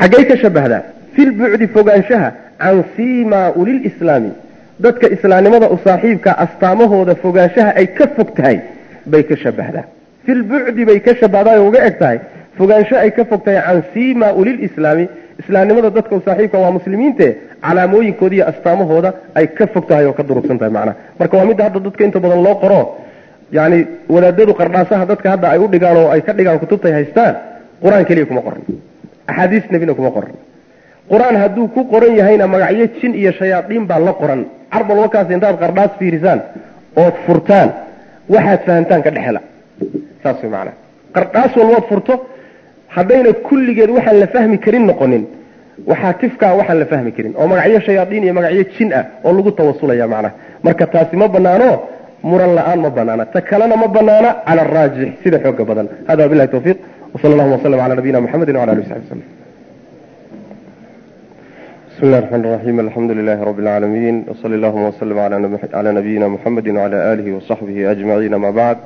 xaggay ka shabahdaa fi lbucdi fogaanshaha can siimaa ulilislaami dadka islaamnimada u saaxiibka astaamahooda fogaanshaha ay ka fog tahay bay ka shabahdaa fi lbucdi bay ka shabahdaa oo uga eg tahay fogaansho ay ka fog tahay can siimaa ulilislaami islaamnimada dadka u saaxiibka waa muslimiinte calaamooyinkooda iyo astaamahooda ay ka fog tahay oo ka durugsan tahay macnaha marka waa midda hadda dadka inta badan loo qoro yani wadaadadu qardhaasaha dadka hadda ay u dhigaan oo ay ka dhigaan kutubtay haystaan qur-aan keliya kuma qoran axaadiis nebina kuma qoran qur-aan hadduu ku qoran yahayna magacyo jin iyo shayaadiin baa la qoran carbal wakaas intaad qardhaas fiirisaan ood furtaan waxaad fahamtaan ka dhexela saas way macanaha qardhaas walbood furto haddayna kulligeed waxaan la fahmi karin noqonin waxaa tifkaa waxaan la fahmi karin oo magacyo shayaadiin iyo magacyo jin ah oo lagu tawasulaya macnaha marka taasi ma banaano muran la-aan ma banaana ta kalena ma banaana cala araajix sida xooga badan hada wabilahi tawfiiq wsala allahuma waslm cala nabiyina mxamedi wala ali sabi slm bismi llahi raxmaan raxiim alxamdu lilahi rabi اlcaalamiin wsali allahuma wslm cala nabiyina muxamedi wcala alihi wasaxbihi ajmaciin ama bacd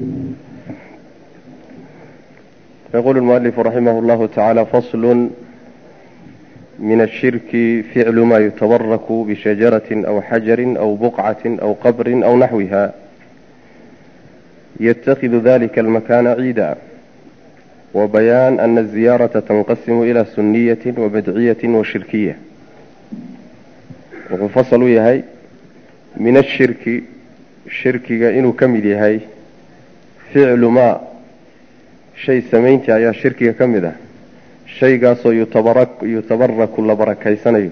yaqulu lmualifu raximah llahu tacala faslu min ashirki ficlu ma yutabaraku bishajaratin aw xajarin aw buqcatin aw qabrin aw naxwiha ytakidu dalika almakana ciida وبيان أن الزيارة تنقسم إلى سنية وبدعية وشركية وفصل يهي من الشرك شرك إنه كمل يهي فعل ما شيء سمينت يا شرك كمله شيء قاسو يتبرك يتبرك لبركي سنة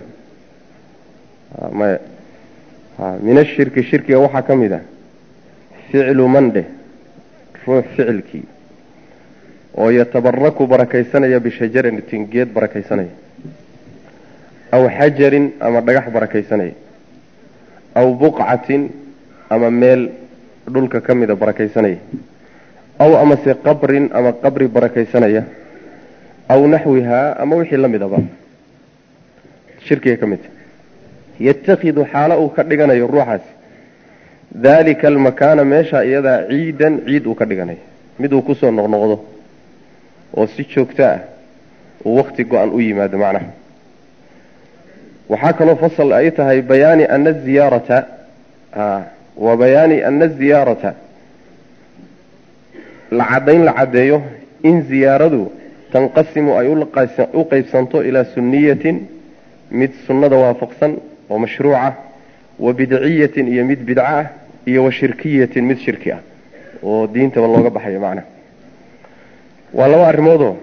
ما من الشرك شرك وحا كمله فعل من ده روح فعلك oo yatabaraku barakaysanaya bishajaratin geed barakaysanaya aw xajarin ama dhagax barakaysanaya aw buqcatin ama meel dhulka ka mida barakaysanaya aw amase qabrin ama qabri barakaysanaya aw naxwihaa ama wixii la midaba shirkiga ka midta yatakidu xaalo uu ka dhiganayo ruuxaasi daalika almakaana meesha iyadaa ciidan ciid uu ka dhiganayo mid uu kusoo noqnoqdo oo si joogto ah uu wakti go-an u yimaado macnaha waxaa kaloo fasal ay tahay bayaani ana ziyaarata wa bayaani ana ziyaarata la caddayn la caddeeyo in ziyaaradu tanqasimu ay u qeybsanto ilaa sunniyatin mid sunnada waafaqsan oo mashruuca wa bidciyatin iyo mid bidco ah iyo wa shirkiyatin mid shirki ah oo diintaba looga baxayo macnaha waa laba arrimoodoo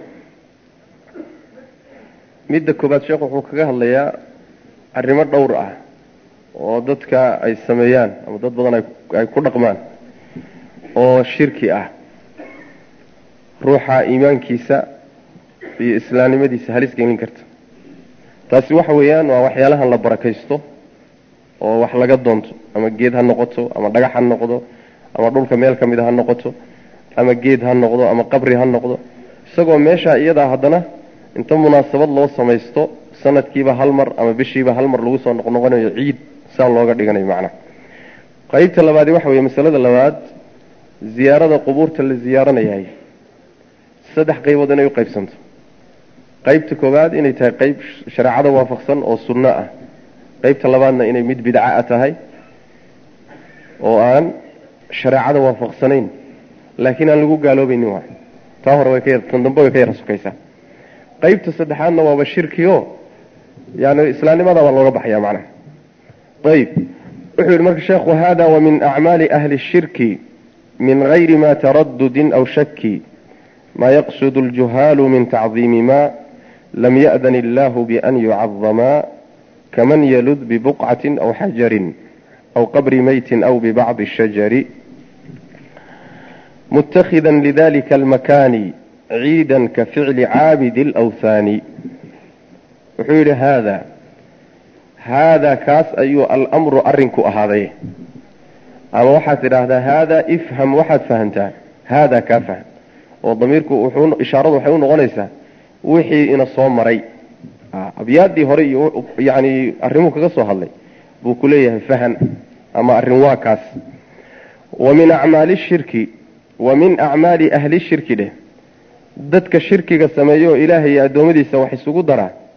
midda koobaad sheekh wuxuu kaga hadlayaa arrimo dhowr ah oo dadka ay sameeyaan ama dad badan ay ku dhaqmaan oo shirki ah ruuxa iimaankiisa iyo islaamnimadiisa halis gelin karta taasi waxa weeyaan waa waxyaalahan la barakaysto oo wax laga doonto ama geed ha noqoto ama dhagax ha noqdo ama dhulka meel ka mida ha noqoto ama geed ha noqdo ama qabri ha noqdo isagoo meeshaa iyadaa haddana inta munaasabad loo samaysto sanadkiiba hal mar ama bishiiba hal mar lagu soo noqnoqonayo ciid saa looga dhiganayo macnaha qeybta labaadi waxa weeye masalada labaad ziyaarada qubuurta la ziyaaranayahay saddex qaybood inay u qaybsanto qeybta koowaad inay tahay qeyb shareecada waafaqsan oo sunno ah qeybta labaadna inay mid bidca a tahay oo aan shareecada waafaqsanayn laakiin aan lagu gaaloobaynin waa taa hore way ka tan dambe way ka yara sukaysaa qeybta saddexaadna waaba shirkiyo yani islaamnimada baa looga baxaya macnaha ayib wuxuu yihi marka sheekhu hada wa min acmaali ahli shirki min gayri ma taradudin aw shaki ma yaqsud اljuhaalu min tacdiimi ma lam ya'dan illahu bian yucadama kaman yalud bibuqcati aw xajarin aw qabri meyti aw bibacdi الshajari متخذا لذلك المكان عيدا كفعل عابد الأوثان وحول هذا هذا كاس أيو الأمر أرنك أهذا أما واحد هذا هذا افهم واحد فهمته هذا كفهم وضميرك وحون إشارة وحون غنيسة وحي إن الصوم مري أبيادي هري يعني أرموك قصوا هذي بوكليه فهم أما أرنوا كاس ومن أعمال الشرك wa min acmaali ahli shirki dheh dadka shirkiga sameeyo ilaahay iyo addoommadiisa wax isugu daraa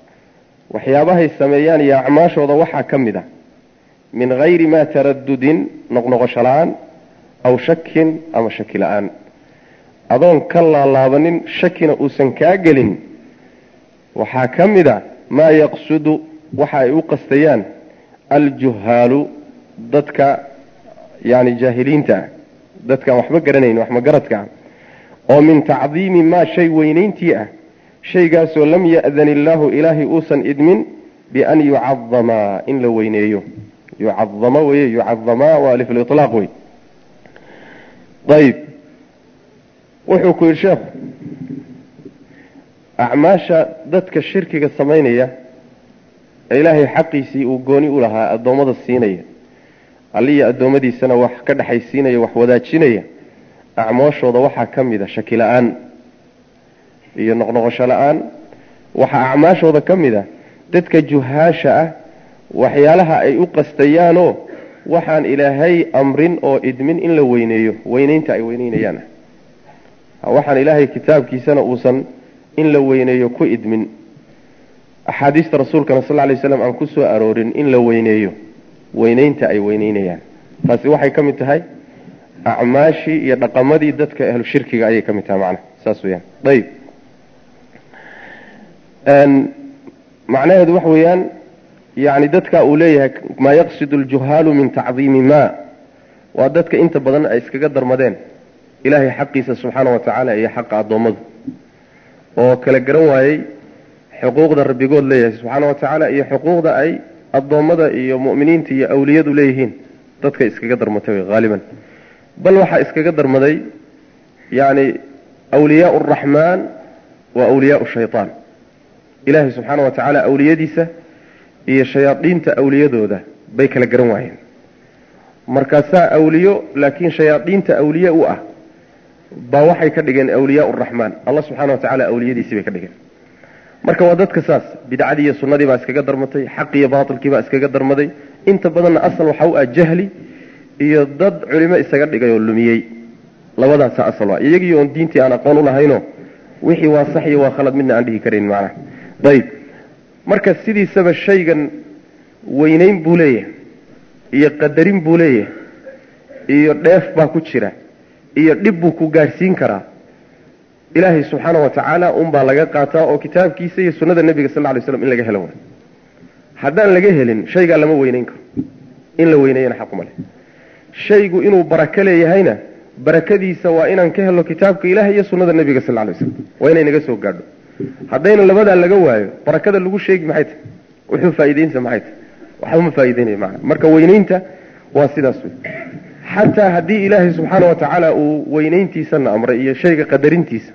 waxyaabahay sameeyaan iyo acmaashooda waxaa ka mid a min hayri maa taradudin noqnoqosho la-aan aw shakin ama shaki la-aan adoon ka laalaabanin shakina uusan kaa gelin waxaa ka mid a maa yaqsudu waxa ay u qastayaan aljuhaalu dadka yani jaahiliinta ah dadkaan waxba garanayn wax magaradka ah oo min tacdiimi maa shay weynayntii ah shaygaasoo lam ya'dan illaahu ilaahay uusan idmin bian yucadamaa in la weyneeyo yucadama weye yucadamaa waa aliflilaaq wey ayib wuxuu ku yidhi sheekhu acmaasha dadka shirkiga samaynaya ee ilaahay xaqiisii uu gooni u lahaa addoommada siinaya alliya addoommadiisana wax ka dhexaysiinaya wax wadaajinaya acmooshooda waxaa ka mid a shaki la-aan iyo noqnoqosho la-aan waxaa acmaashooda ka mid a dadka juhaasha ah waxyaalaha ay u qastayaanoo waxaan ilaahay amrin oo idmin in la weyneeyo weyneynta ay weyneynayaan waxaan ilaahay kitaabkiisana uusan in la weyneeyo ku idmin axaadiista rasuulkana sal ly slam aan ku soo aroorin in la weyneeyo weyneynta ay weyneynayaan taasi waxay ka mid tahay acmaashii iyo dhaqamadii dadka ahlu shirkiga ayay ka mid tahay macnaha saas weyaan ayib macnaheedu waxa weeyaan yani dadka uu leeyahay maa yaqsidu aljuhaalu min tacdiimi ma waa dadka inta badan ay iskaga darmadeen ilaahay xaqiisa subxaana wa tacaala iyo xaqa addoommadu oo kala garan waayey xuquuqda rabbigood leeyahay subxaana wa tacaala iyo xuquuqda ay addoommada iyo mu'miniinta iyo awliyadu leeyihiin dadka iskaga darmatay wey haaliban bal waxaa iskaga darmaday yani awliyaau araxmaan wa awliyaau shaytaan ilaahay subxaana wa tacaala awliyadiisa iyo shayaadiinta awliyadooda bay kala garan waayeen markaasaa awliyo laakiin shayaadiinta awliye u ah baa waxay ka dhigeen awliyaa raxmaan alla subxana wa tacala awliyadiisii bay ka dhigeen marka waa dadka saas bidcadii iyo sunnadii baa iskaga darmatay xaq iyo baatilkii baa iskaga darmaday inta badanna asal waxa u ah jahli iyo dad culimo isaga dhigay oo lumiyey labadaasa asal waa iyagii oon diintii aan aqoon u lahayno wixii waa sax iyo waa khalad midna aan dhihi karayn macnaha ayib marka sidiisaba shaygan weynayn buu leeyahay iyo qadarin buu leeyahay iyo dheef baa ku jira iyo dhib buu ku gaadhsiin karaa ilaahay subxaana wa tacaala unbaa laga qaataa oo kitaabkiisa iyo sunnada nebiga sal ly slam in laga helo way haddaan laga helin shaygaa lama weynayn karo in la weyneeyana xaquma leh shaygu inuu barako leeyahayna barakadiisa waa inaan ka helo kitaabka ilaah iyo sunnada nebiga sal lay slam waa inay naga soo gaadho haddayna labadaa laga waayo barakada lagu sheegi maxay tahy wuxuu faa'iideynsa maxay tahy waxba ma faa'iideynaya macana marka weynaynta waa sidaas wey xataa haddii ilaahay subxaana wa tacaala uu weynayntiisana amray iyo shayga qadarintiisa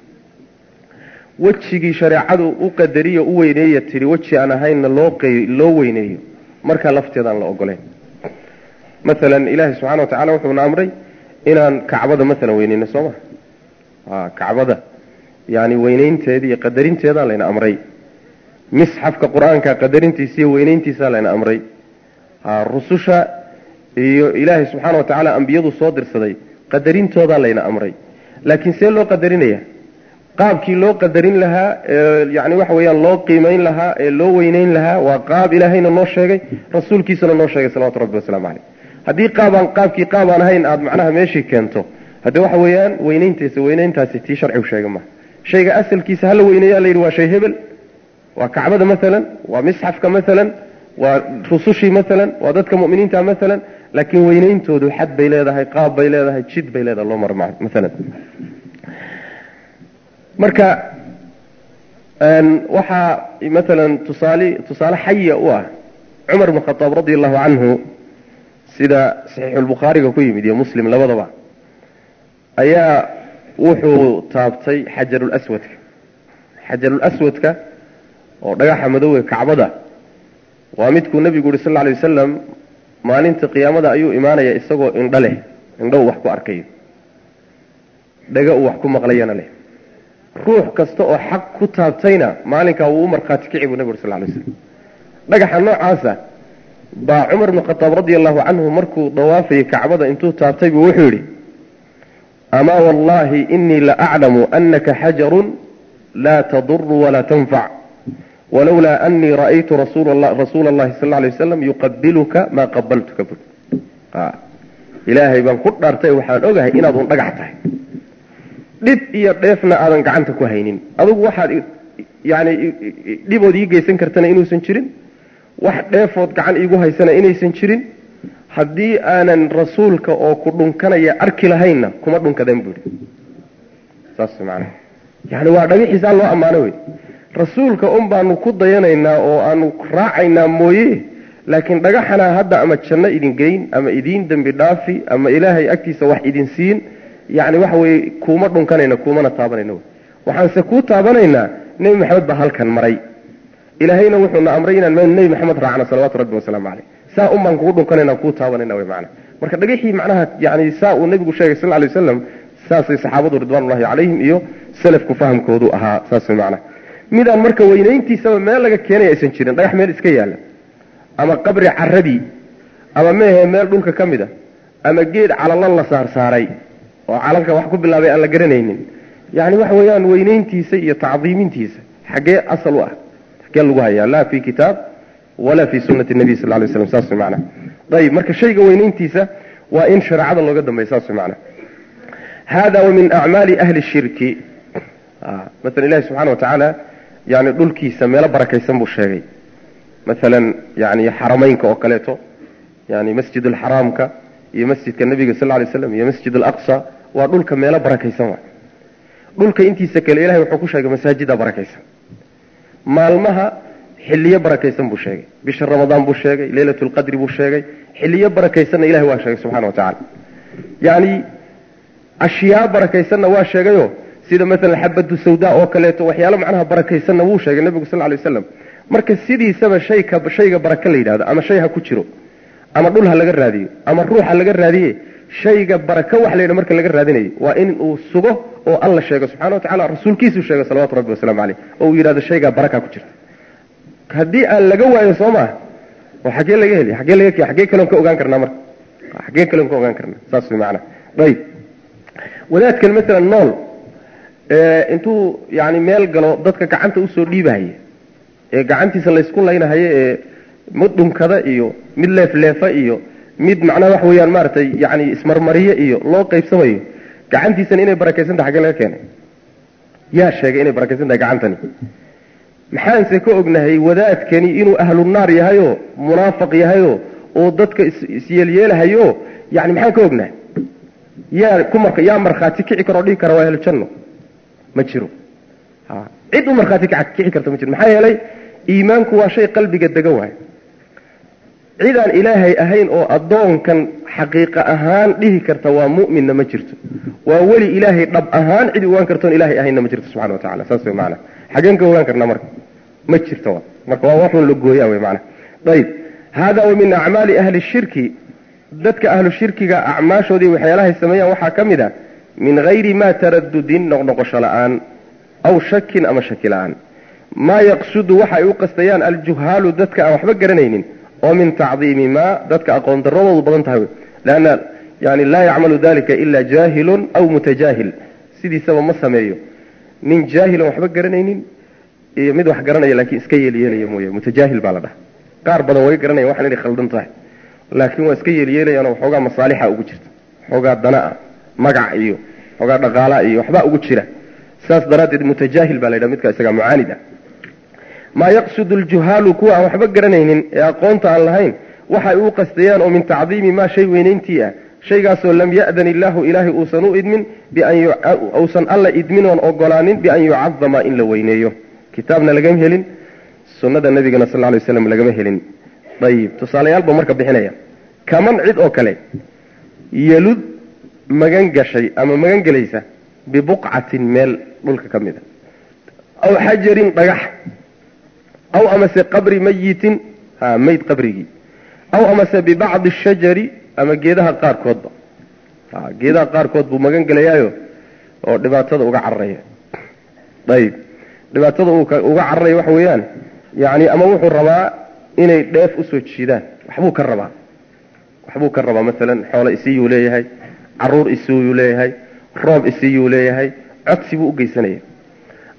wejigii shareecadu u qadariyo u weyneeya tidhi weji aan ahaynna loo loo weyneeyo markaa lafteedaan la ogolayn maalan ilaahay subxana wa tacala wuxuuna amray inaan kacbada maalan weyneyno soo ma kacbada yani weyneynteeda iyo qadarinteedaa layna amray misxafka qur-aanka qadarintiisa iyo weyneyntiisaa layna amray rususha iyo ilaahay subxaana wa tacaala ambiyadu soo dirsaday qadarintoodaa layna amray laakiin see loo qadarinaya qaabkii loo qadarin lahaa yani waxa weeyaan loo qiimayn lahaa ee loo weyneyn lahaa waa qaab ilaahayna noo sheegay rasuulkiisana noo sheegay salawatu rabbi wasalaamu caleyh haddii qaabaan qaabkii qaab aan ahayn aada macnaha meeshii keento hadde waxa weeyaan weyneyntiisa weyneyntaasi tii sharcigu sheega maha shayga asalkiisa hala weyneeya la yidhi waa shay hebel waa kacbada maalan waa misxafka maalan waa rusushii maalan waa dadka mu'miniinta maalan laakiin weyneyntoodu xad bay leedahay qaab bay leedahay jid bay leedahay loo maro maalan marka waxaa maalan tusaale tusaale xaya u ah cumar bn khadaab radi allahu canhu sida saxiixulbukhaariga ku yimid iyo muslim labadaba ayaa wuxuu taabtay xajarulaswadka xajarulaswadka oo dhagaxa madowga kacbada waa midkuu nebigu yuhi sal lla alay wasalam maalinta qiyaamada ayuu imaanaya isagoo indho leh indho uu wax ku arkayo dhaga uu wax ku maqlayana leh ruux kasta oo xaq ku taabtayna maalinkaa wuu u markhaati kici buu nebigu uri sal lay slam dhagaxa noocaasa baa cumar bnu khadaab radi allahu canhu markuu dawaafayay kacbada intuu taabtay buu wuxuu yidhi amaa wallahi inii la aclamu anaka xajarun laa taduru walaa tanfac walowlaa anii ra'aytu rasuula allahi sal alay wasalam yuqabiluka maa qabaltuka bur ilaahay baan ku dhaartay waxaan ogahay inaad un dhagax tahay dhib iyo dheefna aadan gacanta ku haynin adugu waxaad yani dhibood ii geysan kartana inuusan jirin wax dheefood gacan iigu haysana inaysan jirin haddii aanan rasuulka oo ku dhunkanaya arki lahaynna kuma dhunkadeen buui saas maanaa yani waa dhagaxiisaan loo ammaano wey rasuulka un baanu ku dayanaynaa oo aanu raacaynaa mooye laakiin dhagaxanaa hadda ama janno idin geyn ama idiin dembi dhaafi ama ilaahay agtiisa wax idin siin yani waxa weye kuuma dhunkanayna kuumana taabanayna wey waxaanse kuu taabanaynaa nebi maxamed baa halkan maray ilaahayna wuxuuna amray inaan nebi maxamed raacno salawatu rabbi wasalaamu caleyh saa un baan kugu dhunkanayna kuu taabanayna wey macana marka dhagaxii macnaha yani saa uu nebigu sheegay sal lay wasalam saasay saxaabadu ridwanullahi calayhim iyo salafku fahamkoodu ahaa saas wey macana midaan marka weynayntiisaba meel laga keenaya aysan jirin dhagax meel iska yaalla ama qabri caradii ama meehe meel dhulka ka mid a ama geed calalan la saarsaaray oo calanka wax ku bilaabay aan la garanaynin yani waxa weeyaan weynayntiisa iyo tacdiimintiisa xaggee asal u ah xaggee lagu hayaa laa fi kitaab walaa fi sunati nabiy sal lay slam saas wey macana ayib marka shayga weynayntiisa waa in shareecada looga dambeya saas wey macana hada wa min acmaali ahli shirki maala ilahi subxana wa tacaala yani dhulkiisa meelo barakaysan buu sheegay maalan yani xarameynka oo kaleeto yani masjid alxaraamka iyo masjidka nabiga sal lay slam iyo masjid alaqsa waa dhulka meelo barakaysan wa dhulka intiisa kale ilahay wuxuu ku sheegay masaajida barakaysan maalmaha xiliyo barakaysan buu sheegay bisha ramadaan buu sheegay leylat lqadri buu sheegay xiliyo barakaysanna ilahay waa sheegay subxana wa tacala yani ashyaa barakaysanna waa sheegayo sida maalan xabadu sawda oo kaleeto waxyaalo macnaha barakaysanna wuu sheegay nabigu sal lay waslam marka sidiisaba shayka shayga baraka la yidhahdo ama shay ha ku jiro ama dhul ha laga raadiyo ama ruux ha laga raadiye shayga baraka wax la yidha marka laga raadinayo waa in uu sugo oo alla sheego subxana wa tacala rasuulkiisuu sheego salawatu rabbi wasalaamu caleyh oo uu yidhahdo shaygaa baraka ku jirta haddii aan laga waayo soo maa oo xaggee laga heli xaggee laga xaggee kaloon ka ogaan karnaa marka xaggee kaloon ka ogaan karnaa saas way macana ayib wadaadkan maalan nool intuu yani meel galo dadka gacanta usoo dhiibahaya ee gacantiisa laysku laynahayo ee mid dhunkada iyo mid leefleefa iyo mid macnaha waxa weeyaan maaragtay yani ismarmariye iyo loo qaybsamayo gacantiisana inay barakaysan tahay xaggee laga keenay yaa sheegay inay barakaysan tahay gacantani maxaanse ka ognahay wadaadkani inuu ahlu naar yahayo munaafiq yahayo oo dadka isyeelyeelahayo yani maxaan ka ognahay yaa ku marka yaa markhaati kici karoo dhihi kara waa ahlu janno ma jiro cid u markhaati kici karta ma jiro maxaa yeelay iimaanku waa shay qalbiga dega waay cidaan ilaahay ahayn oo addoonkan xaqiiqa ahaan dhihi karta waa mu'minna ma jirto waa weli ilaahay dhab ahaan cid ogaan kartoon ilaahay ahaynna ma jirto subxana wa tacala saas wey maana xageen ka ogaan karnaa marka ma jirto marka waa waxun la gooyaa wey maana ayib hada wa min acmaali ahli shirki dadka ahlu shirkiga acmaashoodii waxyaalahay sameeyaan waxaa ka mid a min hayri ma taradudin noqnoqosho la-aan aw shakin ama shaki la-aan maa yaqsudu waxa ay u qastayaan aljuhaalu dadka aan waxba garanaynin oo min tacdiimi maa dadka aqoon daradoodu badan tahay leanna yani laa yacmalu dalika ila jaahilun aw mutajaahil sidiisaba ma sameeyo nin jaahilan waxba garanaynin iyo mid wax garanaya laakiin iska yeelyeelaya mooye mutajaahil baa la dhaha qaar badan way garanaya waxan inay khaldan tahay laakiin waa iska yeelyeelayaanoo waxoogaa masaalixa ugu jirta waxoogaa dana-a magac iyo waxoogaa dhaqaalaa iyo waxbaa ugu jira saas daraaddeed mutajaahil baa la yidhaha midka isaga mucaanid ah maa yaqsudu aljuhaalu kuwa aan waxba garanaynin ee aqoonta aan lahayn waxay u qastayaan oo min tacdiimi maa shay weynayntii ah shaygaasoo lam ya'dan illaahu ilaahay uusan u idmin uusan alla idmin oon ogolaanin bian yucadama in la weyneeyo kitaabna lagama helin sunnada nabigana sal ly waslam lagama helin ayib tusaalayaalba marka bixinaya kaman cid oo kale yelud magan gashay ama magan gelaysa bibuqcatin meel dhulka ka mid a aw xajarin dhagax aw amase qabri mayitin ha mayd qabrigii aw amase bibacdi shajari ama geedaha qaarkoodba ha geedaha qaarkood buu magan gelayaayo oo dhibaatada uga cararaya ayib dhibaatada uga cararaya waxa weeyaan yani ama wuxuu rabaa inay dheef usoo jiidaan waxbuu ka rabaa waxbuu ka rabaa maalan xoolo isiiyuu leeyahay caruur isiiyuu leeyahay roob isiiyuu leeyahay codsi buu u geysanaya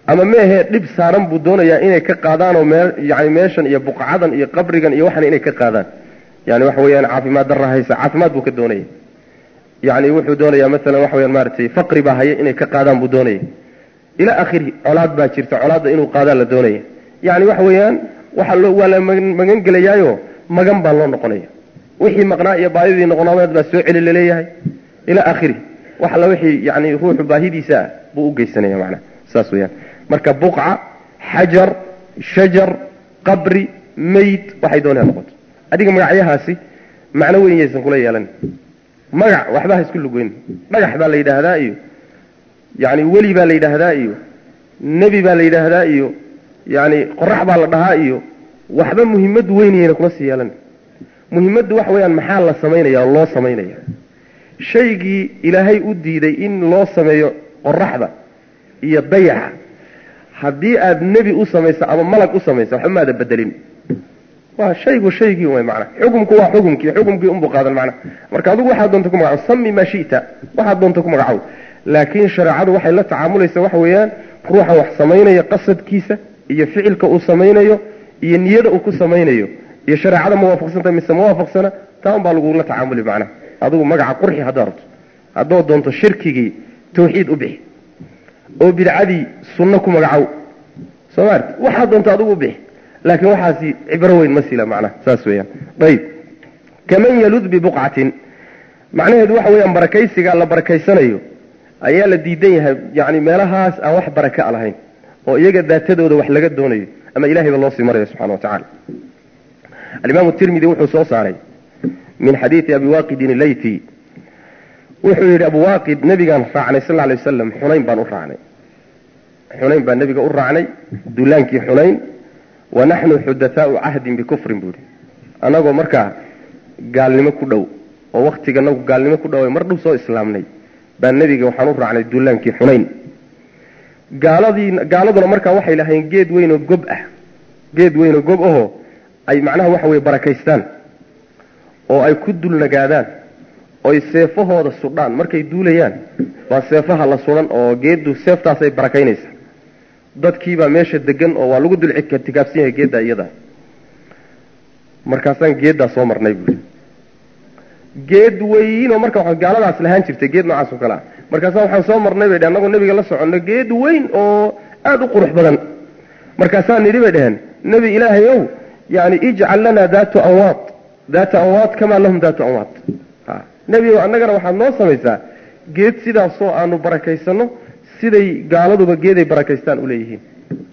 ama meehee dhib saaran buu doonayaa inay ka qaadaanoo mee yani meeshan iyo buqcadan iyo qabrigan iyo waxan inay ka qaadaan yani waxa weeyaan caafimaad darra haysa caafimaad buu ka doonaya yani wuxuu doonayaa maalan waxa weyaan maaragtay faqri baa haya inay ka qaadaan buu doonaya ilaa akhirihi colaad baa jirta colaadda inuu qaadaan la doonaya yani waxa weeyaan waxa loo waa la magan gelayaayo magan baa loo noqonaya wixii maqnaa iyo baahidii noqonameed baa soo celi laleeyahay ilaa akhirihi wax alla wixii yani ruuxu baahidiisa ah buu u geysanaya macnaha saas weyaan marka buqca xajar shajar qabri mayd waxay doonaya noqoto adiga magacyahaasi macno weyn yaysan kula yeelan magac waxba ha isku lugeyn dhagax baa la yidhaahdaa iyo yani weli baa la yidhaahdaa iyo nebi baa la yidhaahdaa iyo yani qorax baa la dhahaa iyo waxba muhimmad weynayana kuma sii yeelan muhimmaddu waxa weeyaan maxaa la samaynaya oo loo samaynaya shaygii ilaahay u diiday in loo sameeyo qoraxda iyo dayaxa haddii aada nebi u samayso ama malag u samayso waxba maada bedelin waa shaygu shaygii way macna xukumku waa xukumkii xukumkii unbuu qaadan macna marka adigu waxaad doonta ku magacow sami maa shita waxaad doonta ku magacow laakiin shareecadu waxay la tacaamulaysa waxa weeyaan ruuxa wax samaynaya qasadkiisa iyo ficilka uu samaynayo iyo niyada uu ku samaynayo iyo shareecada ma waafaqsanta mise ma waafaqsana taa un baa lagula tacaamuli macnaha adigu magaca qurxi haddaad rabto haddaad doonto shirkigii tawxiid u bixi oo bidcadii sunno ku magacow soo maart waxaad doonto adigu u bixi laakiin waxaasi cibro weyn ma sila macnaha saas weeyaan ayib kaman yalud bibuqcatin macnaheedu waxa weeyaan barakaysiga la barakaysanayo ayaa la diidan yahay yani meelahaas aan wax baraka a lahayn oo iyaga daatadooda wax laga doonayo ama ilahayba loo sii marayo subxana wa tacala alimaamu tirmidi wuxuu soo saaray min xadiidi abi waaqidin ilayti wuxuu yidhi abu waaqid nebigaan raacnay sal alay wasalam xunayn baan u raacnay xunayn baan nebiga u raacnay dullaankii xunayn wa naxnu xudathaau cahdin bikufrin buuhi annagoo markaa gaalnimo ku dhow oo waktiganagu gaalnimo ku dhow mar dhow soo islaamnay baa nebiga waxaan u raacnay dullaankii xunayn gaaladii gaaladuna markaa waxay lahayn geed weyn oo gob ah geed weyn oo gob ahoo ay macnaha waxa weye barakaystaan oo ay ku dulnagaadaan oy seefahooda sudhaan markay duulayaan waa seefaha la sudan oo geeddu seeftaasay barakaynaysaa dadkiibaa meesha degan oo waa lagu dul tikaabsan yahay geeddaa iyada markaasaan geeddaa soo marnay buui geed weyn oo marka gaaladaas lahaan jirtay geed noocaas oo kale ah markaasa waxaan soo marnay bay dhehen annagoo nebiga la soconno geed weyn oo aada u qurux badan markaasaan nidhi bay dheheen nebi ilaahay ow yani ijcal lanaa daatu anwaad daata anwaad kamaa lahum daatu anwaad nebi ow annagana waxaad noo samaysaa geed sidaasoo aanu barakaysano siday gaaladuba geeday barakaystaan uleeyihiin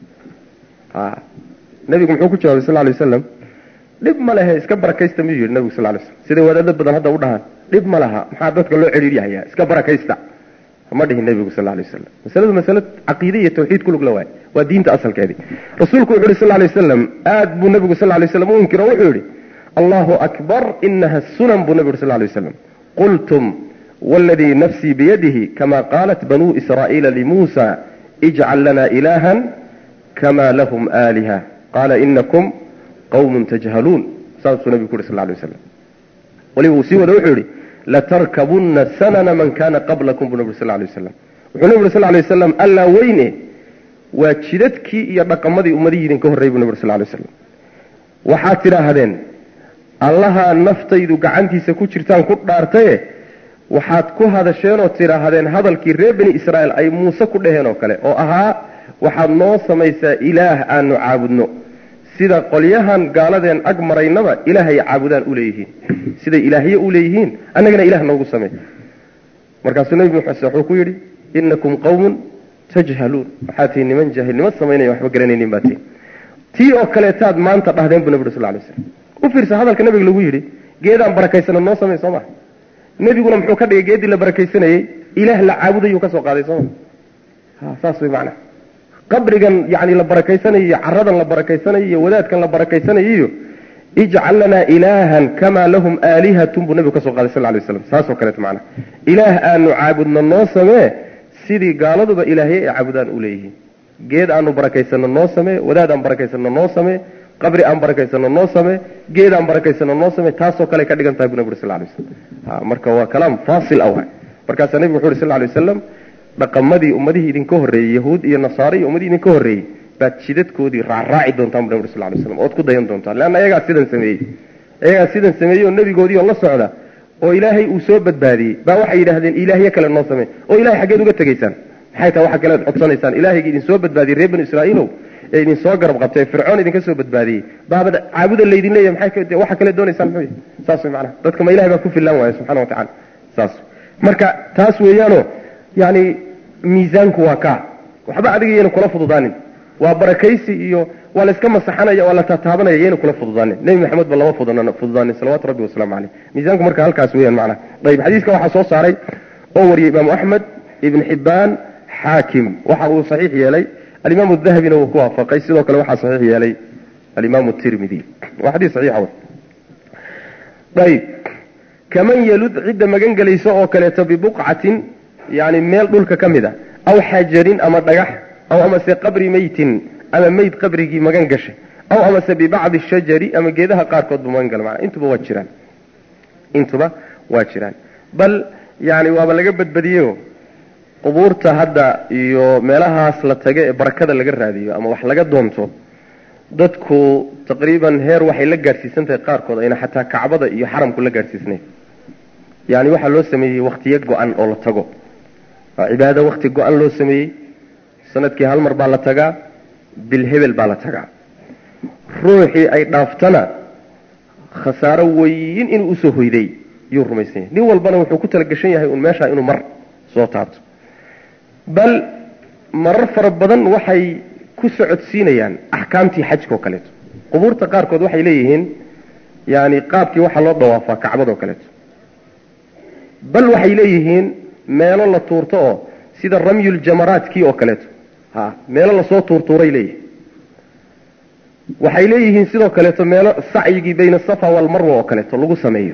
nebigu muxuu ku jawabay sal lay waslam dhib ma lehe iska barakaysta miyuu yidhi nebigu sal lay slam siday wadaado badan hadda u dhahaan dhib ma laha maxaa dadka loo celiiryahayaa iska barakaysta ma dhihin nebigu sal lay wasalam masaladu masale caqiide iyo tawxiid kulug la waay waa diinta asalkeedii rasuulku wuxu yhi sal lay wasalam aad buu nebigu sal lay waslam u inkiro wuxuu yidhi allahu akbar inaha sunan buu nebigu yhi sal lay waslam qultum wاladii nafsii biyadihi kama qaalat banuu israa'iila limuusa ijcal lana ilaha kama lahum aaliha qaala inakum qawmun tajhaluun saasuu nebigu ku yhi sal lay waslam waliba uu sii wada wuxuu yihi latarkabunna sanana man kana qablakum buu nabig sal lay waslam wuxuu nebi uri sal lay waslam allaa weyne waa jidadkii iyo dhaqamadii ummadihii idinka horreyy buu nebi uri sal lay waslam waxaad tidhaahdeen allahaa naftaydu gacantiisa ku jirtaan ku dhaartaye waxaad ku hadasheen oo tidhaahdeen hadalkii reer bani israa'iil ay muuse ku dhaheen oo kale oo ahaa waxaad noo samaysaa ilaah aanu caabudno sida qolyahan gaaladeen ag maraynaba ilaahay caabudaan uleeyihiin siday ilaahye u leeyihiin annagana ilah noogu samey markaasuu nebi muxuse wuxuu ku yidhi inakum qawmun tajhaluun waxaad tihiin niman jaahilnimo samaynaya waxba garanaynin baa tihin tii oo kaleetaad maanta dhahdeen buu nebi uri sal lay slam u fiirsa hadalka nabiga lagu yidhi geedaan barakaysana noo samey soo maa nebiguna muxuu ka dhigay geeddii la barakaysanayey ilaah la caabudayuu ka soo qaaday sooma saas way macnaha qabrigan yani la barakaysanayo iyo caradan la barakaysanayo iyo wadaadkan la barakaysanayo iyo ijcal lanaa ilaahan kamaa lahum aalihatun buu nebigu ka soo qaaday sal lay waslam saasoo kaleeto macnaha ilaah aanu caabudno noo samee sidii gaaladuba ilaahye ay caabudaan u leeyihiin geed aanu barakaysano noo samee wadaad aan barakaysano noo samee qabri aan barakaysano noo samee geed aan barakaysano noo samee taasoo kale ka dhigan tahay bu nebi uri sal lay waslam marka waa kalaam faasil ah waay markaasaa nebigu wuxu uhi sal lay wasalam dhaqamadii ummadihii idinka horreeyey yahuud iyo nasaare iyo ummadihii idinka horreeyey baad jidadkoodii raacraaci doontaan bu nabig sal lay slam ood ku dayan doontaan leanna ayagaa sidan sameeyey ayagaa sidan sameeyey oo nebigoodii oo la socda oo ilaahay uu soo badbaadiyey baa waxay yidhaahdeen ilaahyo kale noo samey oo ilahay xaggeed uga tegaysaan maxay tahay waxa kalead codsanaysaan ilaahayga idin soo badbaadiyey reer banu israa'iilow ee idin soo garab qabtay ee fircoon idinka soo badbaadiyey baabad caabuda laydin leeyahy maxay waxa kale doonaysaan muxuu saas way macnaha dadka ma ilahay baa ku fillaan waaya subxana wa tacala saas marka taas weeyaanoo yani miisaanku waa kaa waxba adiga yayna kula fududaanin waa barakaysi iyo waa la iska masaxanaya waa la taataabanaya yayna kula fududaanin nebi maxamed ba lama fududaanin fududaanin salawaatu rabbi wasalaamu caleyh miisaanku marka halkaas weeyaan macnaha ayib xadiiska waxaa soo saaray oo wariyey imaamu axmed ibn xibbaan xaakim waxa uu saxiix yeelay alimaam dahabina wuu ku waafaqay sidoo kale waxaa saxiix yeelay alimaam tirmidi waa xadiis saxiixa ayib kaman yalud cidda magan gelaysa oo kaleeto bibuqcatin yani meel dhulka ka mid a aw xajarin ama dhagax aw amase qabri meytin ama meyd qabrigii magan gashay aw amase bibacdi shajari ama geedaha qaarkoodba magan gala mana intuba waa jiraan intuba waa jiraan bal yani waaba laga badbadiyeyo qubuurta hadda iyo meelahaas la taga ee barakada laga raadiyo ama wax laga doonto dadku taqriiban heer waxay la gaadhsiisan tahay qaarkood ayna xataa kacbada iyo xaramku la gaadhsiisnayn yani waxaa loo sameeyey waktiyo go-an oo la tago waa cibaado wakti go-an loo sameeyey sanadkii hal mar baa la tagaa bil hebel baa la tagaa ruuxii ay dhaaftana khasaaro weyn inuu usoo hoyday yuu rumaysan yahay nin walbana wuxuu ku talagashan yahay un meeshaa inuu mar soo taabto bal marar fara badan waxay ku socodsiinayaan axkaamtii xajka oo kaleeto qubuurta qaarkood waxay leeyihiin yani qaabkii waxaa loo dawaafaa kacbad oo kaleeto bal waxay leeyihiin meelo la tuurto oo sida ramyuljamaraadkii oo kaleeto ha meelo lasoo tuurtuuray leeyihiin waxay leeyihiin sidoo kaleeto meelo sacyigii bayna safa walmarwa oo kaleeto lagu sameeyo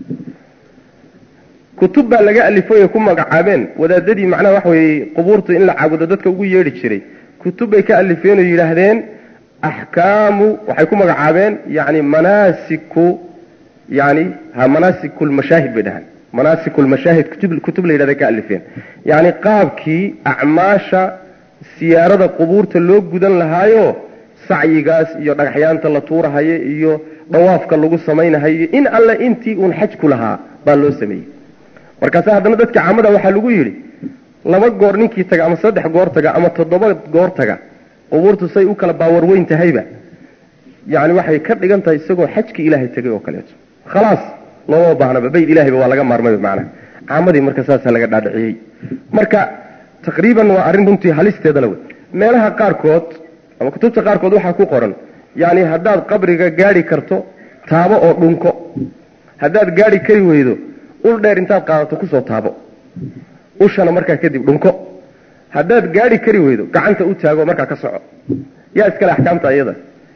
kutub baa laga alifay ku magacaabeen wadaadadii macnaha waxa weeye qubuurta in la caabudo dadka ugu yeedhi jiray kutub bay ka alifeen oo yidhaahdeen axkaamu waxay ku magacaabeen yani manaasiku yani ha manaasiku lmashaahid bay dhahaan manaasiku lmashaahid kutub kutub la yidhahda ka alifeen yani qaabkii acmaasha siyaarada qubuurta loo gudan lahaayo sacyigaas iyo dhagaxyaanta la tuurahayo iyo dhawaafka lagu samaynahayo in alle intii uun xaj ku lahaa baa loo sameeyey markaase haddana dadka caamada waxaa lagu yidhi laba goor ninkii taga ama saddex goor taga ama toddoba goor taga qubuurtu say u kala baawar weyn tahayba yani waxay ka dhigan tahay isagoo xajki ilaahay tegay oo kaleeto khalaas looma baahnaba bayd ilahayba waa laga maarmay macnaha caamadii marka saasaa laga dhaadhiciyey marka taqriiban waa arrin runtii halisteeda la wey meelaha qaarkood ama kutubta qaarkood waxaa ku qoran yani haddaad qabriga gaadhi karto taabo oo dhunko haddaad gaadhi kari weydo ul dheer intaad qaadato kusoo taabo ushana markaa kadib dhunko haddaad gaadhi kari weydo gacanta u taago markaa ka soco yaa iskale axkaamta iyada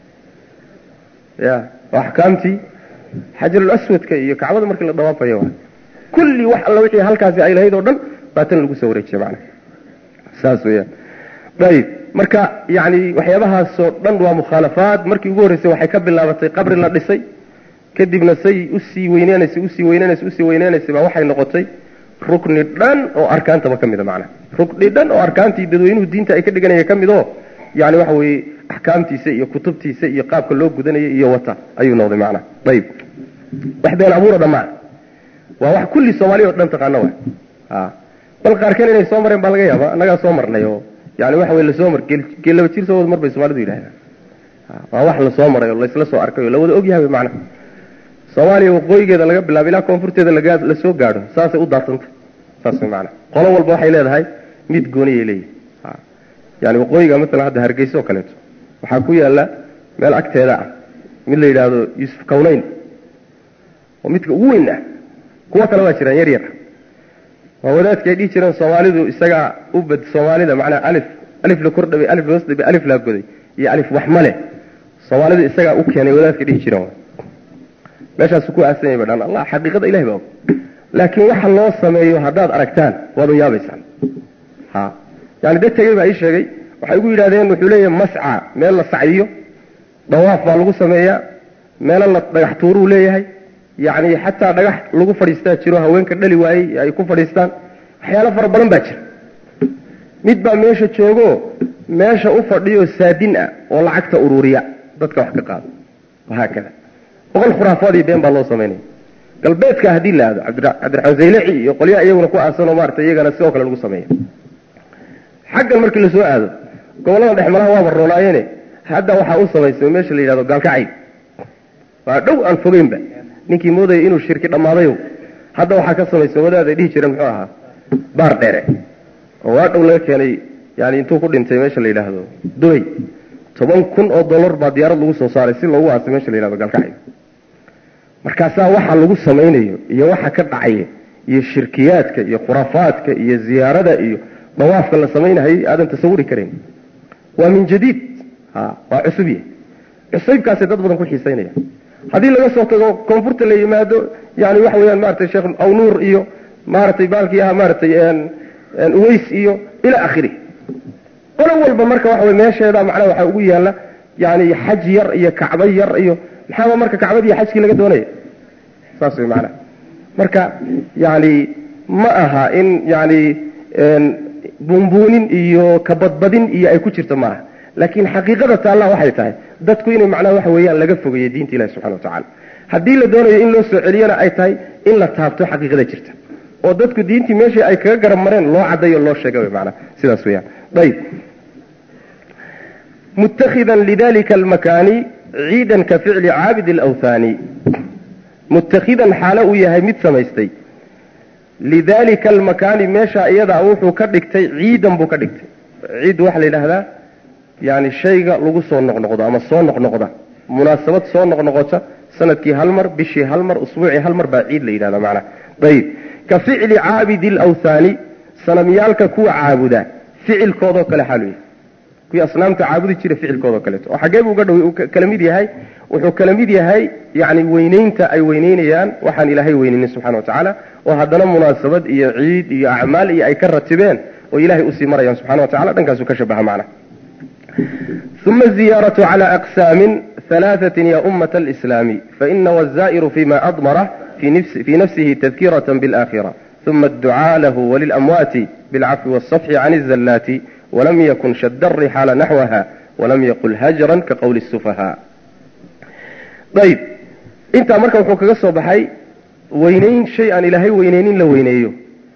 ya waa axkaamtii xajarul aswadka iyo kacbada markii la dawaafayo wa kulli wax alla wixii halkaasi ay lahayd oo dhan baa tan lagu soo wareejiya macana saas weyaan ayib marka yani waxyaabahaasoo dhan waa mukhaalafaad markii ugu horreysay waxay ka bilaabatay qabri la dhisay kadibna say usii weynenaysay usii weynenaysay usii weynenaysay baa waxay noqotay rukni dhan oo arkaantaba ka mid a macnaha rukni dhan oo arkaantii dadweynuhu diinta ay ka dhiganaya ka mid oo yani waxa weeye axkaamtiisa iyo kutubtiisa iyo qaabka loo gudanaya iyo wata ayuu noqday macnaha ayib wax been abuuro dhammaan waa wax kulli soomaaliya oo dhan taqaano wa a bal qaarkeen inay soo mareen baa laga yaaba annagaa soo marnay oo yani waxa weye lasoo mar geel laba jir soo wada mar bay soomaalidu yidhahdaan waa wax lasoo maray oo laysla soo arkay oo lawada ogyahay macnaha soomaaliya waqooyigeeda laga bilaabo ilaa koonfurteeda laga lasoo gaadho saasay u daatanta saas way macanaa qolo walba waxay leedahay mid gooniyay leeyihi yani waqooyiga maalan hadda hargeysa oo kaleeto waxaa ku yaala meel agteeda ah mid la yidhaahdo yuusuf kawnayn oo midka ugu weyn ah kuwo kale waa jiraan yar yar waa wadaadki ay dhihi jireen soomaalidu isagaa u bad soomaalida macnaa alif alif la kordhabay alif hoos dhabay alif laa goday iyo alif wax male soomaalidu isagaa u keenay wadaadka dhihi jireen meeshaasu ku aasan yahay badhaan allah xaqiiqada ilahi baa og laakiin waxa loo sameeyo haddaad aragtaan waad u yaabaysaan ha yani dad tegey baa ii sheegay waxay ugu yidhahdeen wuxuu leeyahay masca meel la sacyiyo dawaaf baa lagu sameeyaa meelo la dhagax tuuruu leeyahay yacni xataa dhagax lagu fadhiistaa jiro haweenka dhali waayey ay ku fadhiistaan waxyaalo fara badan baa jira mid baa meesha joogo meesha u fadhiyo saadin ah oo lacagta ururiya dadka wax ka qaado wahaakada boqol khuraafaad iyo been baa loo samaynaya galbeedka haddii la aado cabdiraxmaan zaylaci iyo qolyaha iyaguna ku aasanoo maarata iyagana sidoo kale lagu sameeya xaggan markii lasoo aado gobollada dhexmalaha waaba roonaayeene hadda waxaa u samaysay meesha la yidhahdo gaalkacayb waa dhow aan fogeynba ninkii moodaya inuu shirki dhammaadayo hadda waxaa ka samaysan wadaad ay dhihi jireen muxuu ahaa baar dheere oo waa dhow laga keenay yani intuu ku dhintay meesha la yidhaahdo dubay toban kun oo dollar baa diyaarad lagu soo saaray si loogu aasay meesha la yidhahdo gaalkacayb markaasaa waxa lagu samaynayo iyo waxa ka dhacaya iyo shirkiyaadka iyo khuraafaadka iyo ziyaarada iyo dawaafka la samaynahayay aadan tasawuri karayn waa min jadiid ha waa cusub yahay cusaybkaasay dad badan ku xiisaynaya haddii laga soo tago koonfurta la yimaado yani waxa weyaan maratay sheekh awnuur iyo maaragtay baalkii ahaa maaratay uways iyo ila akhiri qolo walba marka waxa wey meesheeda macnaha waxaa ugu yaalla yani xaj yar iyo kacbo yar iyo maxaaba marka kacbadii iyo xajkii laga doonaya saas wey macnaha marka yani ma aha in yani buunbuunin iyo kabadbadin iyo ay ku jirto maaha laakiin xaqiiqada taalla waxay tahay dadku inay macnaha waxa weeyaan laga fogeeyo diinta ilahi subxana watacala haddii la doonayo in loo soo celiyana ay tahay in la taabto xaqiiqada jirta oo dadku diintii meeshii ay kaga garab mareen loo caddayo loo sheega wy maanaa sidaas weyaan ayb mutakhidan lidalika almakaani ciidan ka ficli caabid alawthaani mutakhidan xaalo uu yahay mid samaystay lidalika almakaani meesha iyadaa wuxuu ka dhigtay ciidan buu ka dhigtay ciid waxaa la yidhaahdaa yani shayga lagu soo noqnoqdo ama soo noqnoqda munaasabad soo noqnoqota sanadkii hal mar bishii hal mar usbuucii hal mar baa ciid la yidhahda macnaha ayib ka ficli caabidi alawthaani sanamyaalka kuwa caabuda ficilkoodoo kale xaalu yahay kuwii asnaamta caabudi jira ficilkoodoo kaleeto oo xaggee buu uga dhow kala mid yahay wuxuu kala mid yahay yani weyneynta ay weyneynayaan waxaan ilaahay weyneynin subxana watacaala oo haddana munaasabad iyo ciid iyo acmaal iyo ay ka ratibeen oo ilahay usii marayaan subxana wa tacala dhankaasuu ka shabaha macnaha ثم الزيارة على أقسام ثلاثة يا أمة الإسلام فإن والزائر فيما أضمره في, نفس في نفسه تذكرة بالآخرة ثم الدعاء له وللأموات بالعفو والصفح عن الزلات ولم يكن شد الرحال نحوها ولم يقل هجرا كقول السفهاء طيب انت مركب وحوك قصة بحي وينين شيئا إلهي وينين لوينيو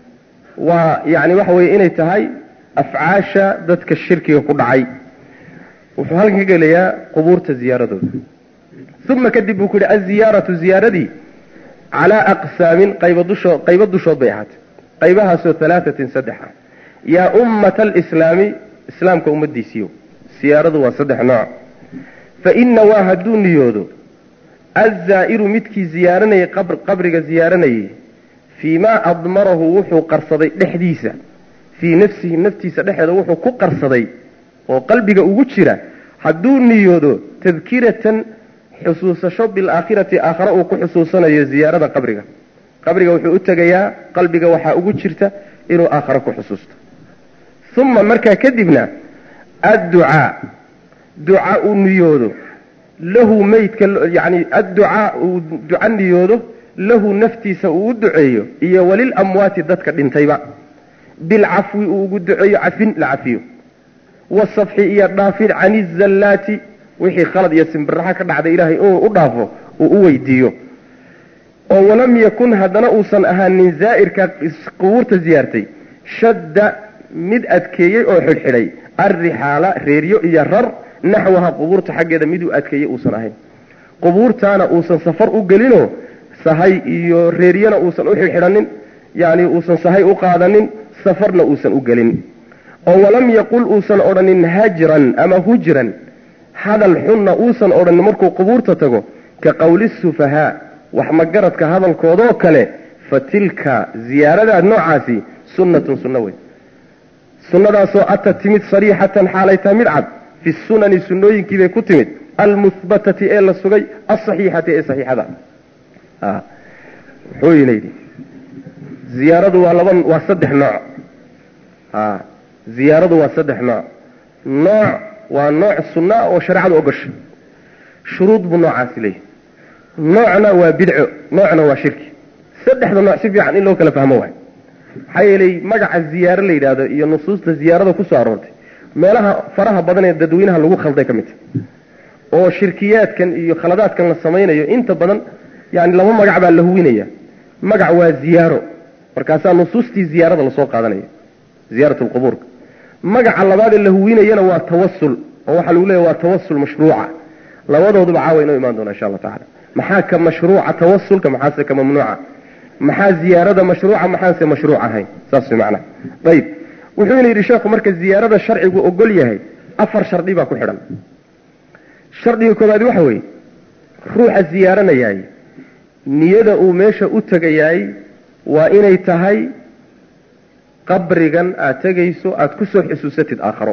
ويعني وحوي إني تهي أفعاشا ذاتك الشرك يقول عي wuxuu halkan ka gelayaa qubuurta ziyaaradooda uma kadib buu ku yihi aziyaaratu ziyaaradii calaa aqsaamin qayba dushoo qaybo dushood bay ahaatay qaybahaasoo halaatatin saddex ah yaa ummata alislaami islaamka ummadiisiiyo siyaaradu waa saddex nooc fa ina waa hadduu niyoodo azzaa'iru midkii ziyaaranayay qabriga ziyaaranayay fii maa admarahu wuxuu qarsaday dhexdiisa fii nafsihi naftiisa dhexeeda wuxuu ku qarsaday oo qalbiga ugu jira hadduu niyoodo tadkiratan xusuusasho bilaakhirati aakhare uu ku xusuusanayo ziyaarada qabriga qabriga wuxuu u tegayaa qalbiga waxaa ugu jirta inuu aakhare ku xusuusto uma markaa kadibna adducaa duca uu niyoodo lahu meydka yani adducaa uu duca niyoodo lahu naftiisa uu u duceeyo iyo walil amwaati dadka dhintayba bilcafwi uu ugu duceeyo cafin la cafiyo wasafxi iyo dhaafid can izallaati wixii khalad iyo simbiraxa ka dhacday ilaahay inuu u dhaafo uu u weydiiyo oo walam yakun haddana uusan ahaanin zaa'irka qubuurta ziyaartay shadda mid adkeeyey oo xidhxidhay arrixaala reeryo iyo rar naxwaha qubuurta xaggeeda miduu adkeeyey uusan ahayn qubuurtaana uusan safar u gelinoo sahay iyo reeryana uusan u xidhxidhanin yacni uusan sahay u qaadanin safarna uusan u gelin oo walam yaqul uusan odhanin hajran ama hujran hadal xunna uusan odhanin markuu qubuurta tago ka qowli sufahaa wax magaradka hadalkoodoo kale fa tilka ziyaaradaad noocaasi sunnatun sunno wey sunnadaasoo ata timid sariixatan xaalay tahay mid cad fi sunani sunnooyinkiibay ku timid almuhbatati ee la sugay alsaxiixati ee saxiixada wuxuu yina yidhi ziyaaradu waa laba waa saddex nooc ziyaaradu waa saddex nooc nooc waa nooc sunna oo shareecadu ogosha shuruud buu noocaasi leeyahy noocna waa bidco noocna waa shirki saddexda nooc si fiican in loo kala fahmo waay maxaa yeelay magaca ziyaaro la yidhaahdo iyo nusuusta ziyaarada kusoo aroortay meelaha faraha badan ee dadweynaha lagu khalday ka mid ta oo shirkiyaadkan iyo khaladaadkan la samaynayo inta badan yani laba magac baa la huwinaya magac waa ziyaaro markaasaa nusuustii ziyaarada lasoo qaadanaya ziyaarat lqubuurka magaca labaad ee la huwinayana waa tawasul oo waxaa lagu leeya waa tawasul mashruuca labadooduba caawa inoo imaan doona insha allah tacala maxaa ka mashruuca tawasulka maxaase ka mamnuuca maxaa ziyaarada mashruuca maxaanse mashruuc ahayn saas macnaha ayib wuxuuna yidhi sheekhu marka ziyaarada sharcigu ogol yahay afar shardi baa ku xidhan shardiga koobaad waxa weeye ruuxa ziyaaranayaay niyada uu meesha u tegayaay waa inay tahay qabrigan aada tegayso aada kusoo xusuusatid aakharo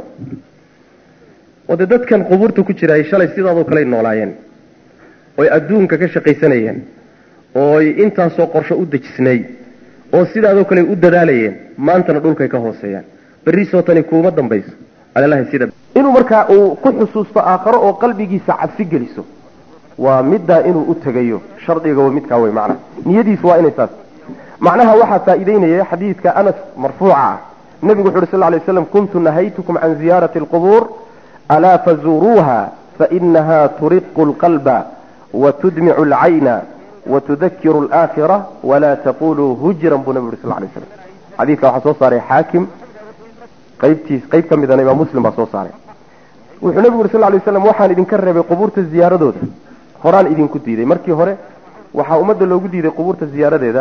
oo dee dadkan qubuurta ku jiraay shalay sidaadoo kaley noolaayeen oy adduunka ka shaqaysanayeen ooy intaasoo qorsho u dejisnay oo sidaadoo kale u dadaalayeen maantana dhulkay ka hooseeyaan berrisoo tani kuuma dambayso alalahi sida inuu markaa uu ku xusuusto aakharo oo qalbigiisa cabsi geliso waa middaa inuu u tegayo shardiga waa midkaa wey macnaha niyadiisu waa inay taas macnaha waxaa faa'iideynaya xadiidka anas marfuuca ah nebigu wuxu uhi sal lay slam kuntu nahaytukum can ziyaarati alqubuur alaa fazuuruuha fainaha turiqu lqalba watudmicu alcayna watudakiru alaakhira walaa taquluu hujran buu nebigu uri sal lay slam xadiidka waxaa soo saaray xaakim qaybtiis qayb ka midana imaam muslim baa soo saaray wuxuu nebigu uri sal lay slam waxaan idinka reebay qubuurta ziyaaradooda horaan idinku diiday markii hore waxaa ummadda loogu diiday qubuurta ziyaaradeeda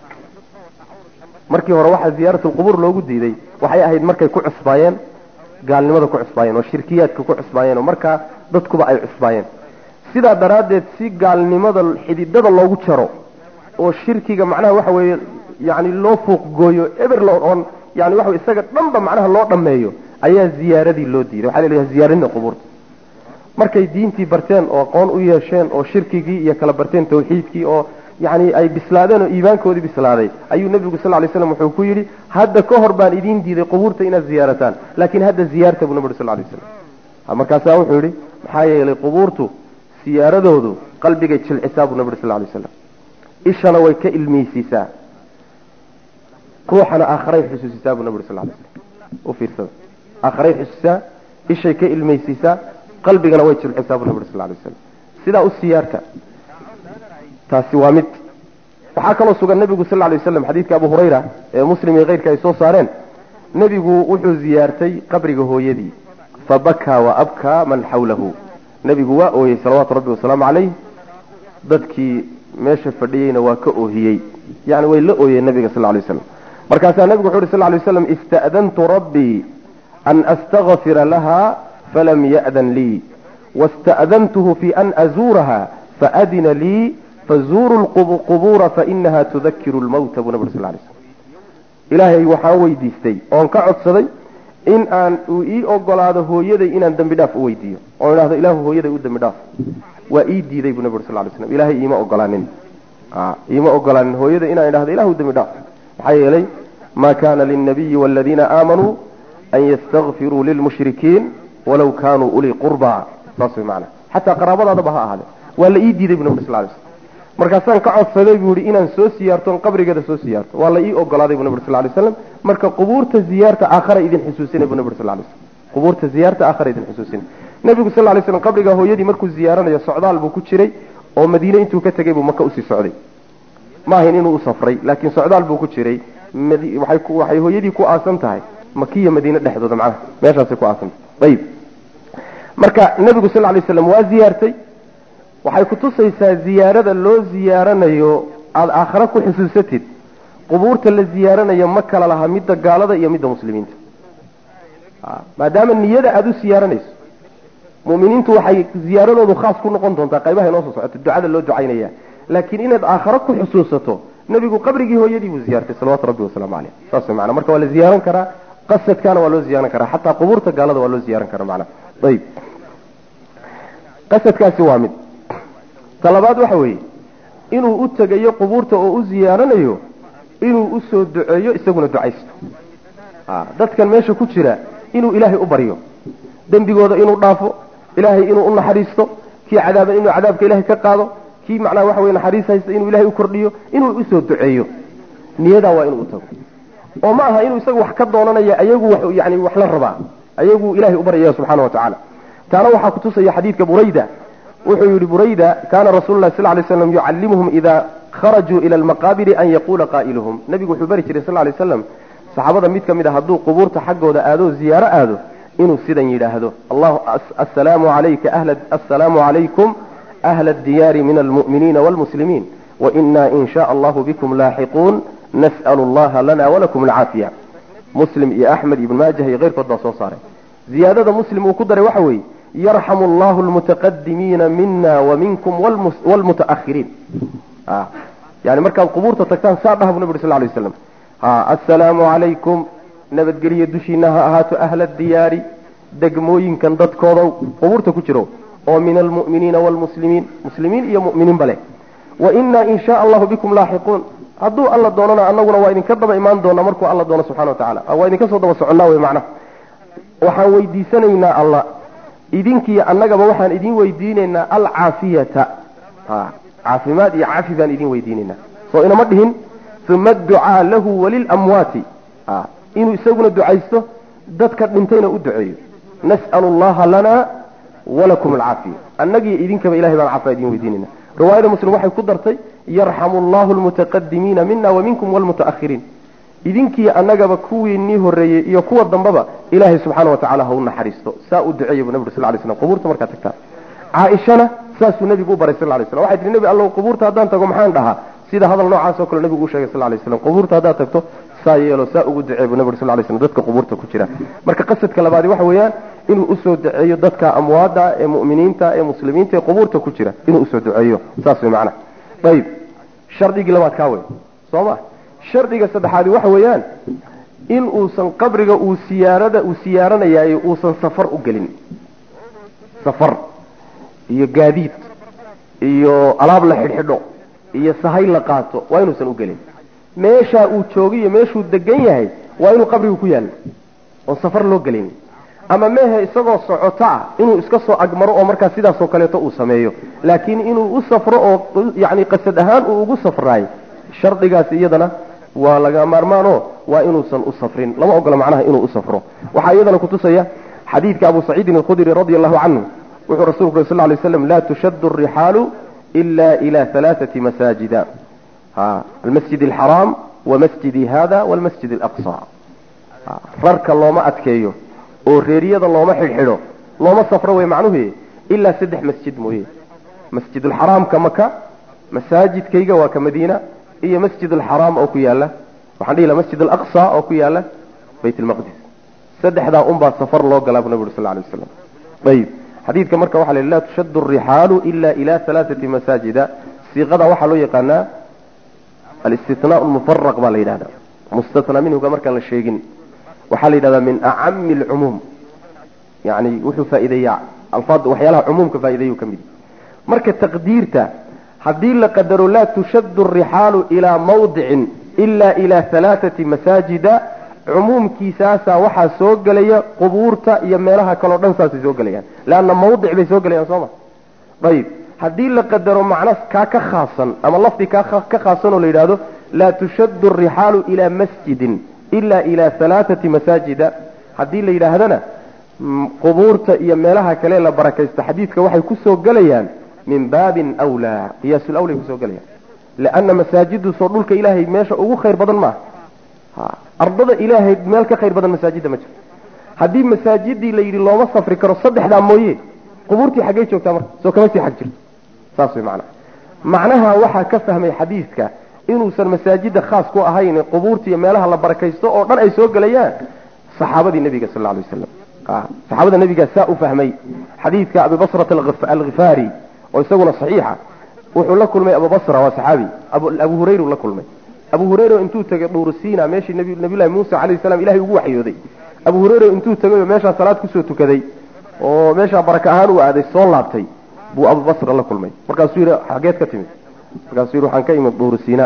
markii hore waxaa ziyaaratulqubuur loogu diiday waxay ahayd markay ku cusbaayeen gaalnimada ku cusbaayeen oo shirkiyaadka ku cusbaayeen oo markaa dadkuba ay cusbaayeen sidaa daraaddeed si gaalnimada xididada loogu jaro oo shirkiga macnaha waxa weeye yani loo fuuq gooyo eber oon yani waxa isaga dhanba macnaha loo dhammeeyo ayaa ziyaaradii loo diiday waxaa laleeyahay ziyaaradda qubuurta markay diintii barteen oo aqoon u yeesheen oo shirkigii iyo kala barteen tawxiidkii oo yani ay bislaadeen oo iimaankoodii bislaaday ayuu nebigu sal lay slam wuxuu ku yidhi hadda ka hor baan idiin diiday qubuurta inaad ziyaarataan laakiin hadda ziyaarta buu nabi uri sal lay slam markaasaa wuxuu yidhi maxaa yeelay qubuurtu siyaaradoodu qalbigay jilcisaa buu nabi uri sal lay slam ishana way ka ilmeysiisaa ruuxana aakharay xusuusisaa buu nabi uri sal lay slam u fiirsada aakharay xusuusisaa ishay ka ilmeysiisaa qalbigana way jilcisaa buu nabi uri sal lay slam sidaa u siyaarta taasi waa mid waxaa kaloo sugan nebigu sal lay waslam xadiidka abu hurayra ee muslim iyo keyrka ay soo saareen nebigu wuxuu ziyaartay qabriga hooyadii fabakaa wa abkaa man xawlahu nebigu waa ooyey salawaatu rabbi wasalaamu calayh dadkii meesha fadhiyeyna waa ka oohiyey yani way la ooyeen nabiga sal lay waslam markaasaa nebigu wuxu uhi sal lay waslam ista'dantu rabbii an astakfira laha falam ya'dan lii wasta'dantuhu fi an azuuraha faadina lii fazuuruu lqubuura fainaha tudakiru lmawta buu nabi sal lay slm ilaahay waxaan weydiistay oon ka codsaday in aan uu ii ogolaado hooyaday inaan dembi dhaaf u weydiiyo oon idhahdo ilaahu hooyaday u dembi dhaaf waa ii diiday buu nabi uri sal lay slam ilaahay iima ogolaanin iima ogolaanin hooyaday inaan idhahdo ilahu dembi dhaaf maxaa yeelay ma kana lilnabiyi waladiina aamanuu an yastakfiruu lilmushrikiin walaw kanuu ulii qurba saas way macana xataa qaraabadaadaba ha ahaade waa la ii diiday bu nabi uri sal lay slam markaasaan ka codsaday buu yihi inaan soo siyaarto on qabrigeeda soo siyaarto waa la ii ogolaaday bu nabi ur sal lay slam marka qubuurta ziyaarta aakhara idin xusuusinay bu nabi ur sal lay slam qubuurta ziyaarta aakhara idin xusuusinay nebigu sal lay slam qabriga hooyadii markuu ziyaaranayo socdaal buu ku jiray oo madiine intuu ka tegay buu maka usii socday ma ahayn inuu u safray laakiin socdaal buu ku jiray waxay hooyadii ku aasan tahay makiya madiine dhexdooda macnaha meeshaasay ku aasan tahay ayib marka nebigu sal lay slam waa ziyaartay waxay kutusaysaa ziyaarada loo ziyaaranayo aada aakhare ku xusuusatid qubuurta la ziyaaranayo ma kala laha midda gaalada iyo midda muslimiinta maadaama niyada aada u siyaaranayso mu'miniintu waxay ziyaaradoodu khaas ku noqon doontaa qaybaha inoo soo socota ducada loo ducaynaya laakiin inaad aakhare ku xusuusato nebigu qabrigii hooyadii buu ziyaartay salawatu rabbi wasalaamu caleyh saas mana marka waa la ziyaaran karaa qasadkaana waa loo ziyaaran karaa xataa qubuurta gaalada waa loo ziyaaran karaa macnaha ayib qasadkaasi waa mid talabaad waxa weeye inuu u tegayo qubuurta oo u ziyaaranayo inuu usoo duceeyo isaguna ducaysto dadkan meesha ku jira inuu ilaahay u baryo dembigooda inuu dhaafo ilaahay inuu u naxariisto kii cadaaban inuu cadaabka ilahay ka qaado kii macnaha waxa weye naxariis haysta inuu ilahay u kordhiyo inuu usoo duceeyo niyadaa waa inuu u tago oo ma aha inuu isaga wax ka doonanaya ayagu wax yani wax la rabaa ayagu ilahay u baryaya subxaana wa tacaala taana waxaa kutusaya xadiidka burayda wuxuu yihi burayda kana rasulu lah sal lay slam yucallimuhum ida kharajuu ila almaqaabiri an yaquula qaa'iluhum nabigu wuxuu bari jiray sal lay slam saxaabada mid ka mid a hadduu qubuurta xaggooda aado ziyaaro aado inuu sidan yidhaahdo allahu assalaamu alayka ahla assalaamu calaykum ahla addiyaari min almu'miniina waalmuslimiin waina in shaء allahu bikum laaxiquun nas'l allaha lana walakum alcaafiya muslim iyo axmed ibn maajah iyo keyrkood baa soo saaray ziyaadada muslim uu ku daray waxa weeye yarxamu allahu almutaqadimiina mina wa minkum wlmutaahiriin yani markaad qubuurta tagtaan saa dhaha bu nabi uri sal lay waslam assalaamu calaykum nabadgelyo dushiina ha ahaato ahla diyaari degmooyinkan dadkoodaw qubuurta ku jiro oo min almu'miniina waalmuslimiin muslimiin iyo mu'miniinba leh wainaa in shaa allahu bikum laaxiquun hadduu alla doonana anaguna waa idinka daba imaan doonaa markuu alla doono subxana wa tacala waa idinka soo daba soconnaa wey macnaha waxaan weydiisanaynaa allah idinkiiyo annagaba waxaan idin weydiinaynaa alcaafiyata caafimaad iyo cafi baan idin weydiinaynaa soo inama dhihin uma adducaa lahu walilamwaati inuu isaguna ducaysto dadka dhintayna u duceeyo nas'alu allaha lana walakum alcaafiya annagiyo idinkaba ilahay baan caafiya idin weydiinayna riwaayada muslim waxay ku dartay yarxamu allahu almutaqadimiina mina wa minkum waalmutaahiriin idinkiiyo annagaba kuwii nii horreeyey iyo kuwa dambaba ilaahay subxaana wa tacala ha u naxariisto saa u duceeya bu nabig sal lay slam qubuurta markaad tagtaan caaishana saasuu nabigu u baray sal lay slam waxay tihi nebi allow qubuurta haddaan tago maxaan dhahaa sida hadal noocaas oo kale nabigu u sheegay sal lay slam qubuurta haddaad tagto saa yeelo saa ugu duceey bu nabig sal lay slam dadka qubuurta ku jira marka qasadka labaadi waxa weeyaan inuu usoo duceeyo dadka amwaada ee mu'miniinta ee muslimiinta ee qubuurta ku jira inuu usoo duceeyo saas way macnaha ayib shardigii labaad kaa wey soo ma shardiga saddexaadi waxa weeyaan in uusan qabriga uu siyaarada uu siyaaranayaayo uusan safar u gelin safar iyo gaadiid iyo alaab la xidhxidho iyo sahay la qaato waa inuusan u gelin meeshaa uu jooga iyo meeshuu degan yahay waa inuu qabrigu ku yaallo oon safar loo gelin ama mehe isagoo socoto ah inuu iska soo agmaro oo markaa sidaasoo kaleeto uu sameeyo laakiin inuu u safro oo yani qasad ahaan uu ugu safraayo shardigaasi iyadana waa laga maarmaanoo waa inuusan u safrin lama ogola macnaha inuu u safro waxaa iyadana kutusaya xadiidka abu saciidin alkhudri radia allahu canhu wuxuu rasulku uri sal lay slam laa tushaddu arixaalu ila ila halaaثati masaajida almasjid alxaraam wamasjidi hada walmasjid alaqsa rarka looma adkeeyo oo reeriyada looma xidhxidho looma safro wey macnuhu ilaa saddex masjid mooye masjid alxaraamka maka masaajidkayga waa ka madiina iyo masjid alxaraam oo ku yaala waxaan dhihi laha masjid alaqsa oo ku yaala bayt almaqdis saddexdaa unbaa safar loo galaa bu nabi uri sal lay waslam ayib xadiidka marka waxa la yidhi laa tushaddu arixaalu ila ila halaaثati masaajida siiqada waxaa loo yaqaanaa alistinaa lmufaraq baa la yidhahda mustatna minhuga markaan la sheegin waxaa la yidhahdaa min acami alcumuum yani wuxuu faa'iideeyaa alfaad waxyaalaha cumuumka faa'ideeyu ka mid marka taqdiirta haddii la qadaro laa tushaddu arixaalu ilaa mawdicin ila ila halaaثati masaajida cumuumkiisaasaa waxaa soo gelaya qubuurta iyo meelaha kaleo dhan saasay soo gelayaan leanna mawdic bay soo gelayaan soo ma ayib haddii la qadaro macna kaa ka khaasan ama lafdi kaa ka khaasan oo la yidhaahdo laa tushaddu arixaalu ilaa masjidin ila ila halaaثati masaajida haddii la yidhaahdana qubuurta iyo meelaha kale la barakaysto xadiidka waxay kusoo gelayaan min baabin wlaa qiyaasulawlay kusoo gelayaan lianna masaajidu soo dhulka ilaahay meesha ugu khayr badan maaha ardada ilaahay meel ka khayr badan masaajidda ma jirto haddii masaajidii la yidhi looma safri karo saddexdaa mooye qubuurtii xaggey joogtaa marka soo kama sii xag jirto saas way macnaha macnaha waxaa ka fahmay xadiidka inuusan masaajida khaas ku ahayn qubuurta iyo meelaha la barakaysto oo dhan ay soo gelayaan saxaabadii nebiga sal alay waslam saxaabada nebigaa saa u fahmay xadiidka abibasrata alkhifaari oo isaguna saxiixa wuxuu la kulmay abubasra waa saxaabi abu hurayru la kulmay abu hurayra intuu tegay dhuurusiina meeshii nabiyullahi muusa calayhi salam ilahay ugu waxyooday abu hurayra intuu tegay oo meeshaa salaad kusoo tukaday oo meeshaa baraka ahaan u aaday soo laabtay buu abubasra la kulmay markaasuu yidhi xageed ka timid markaasuu yidhi waxaan ka imid dhuurusiina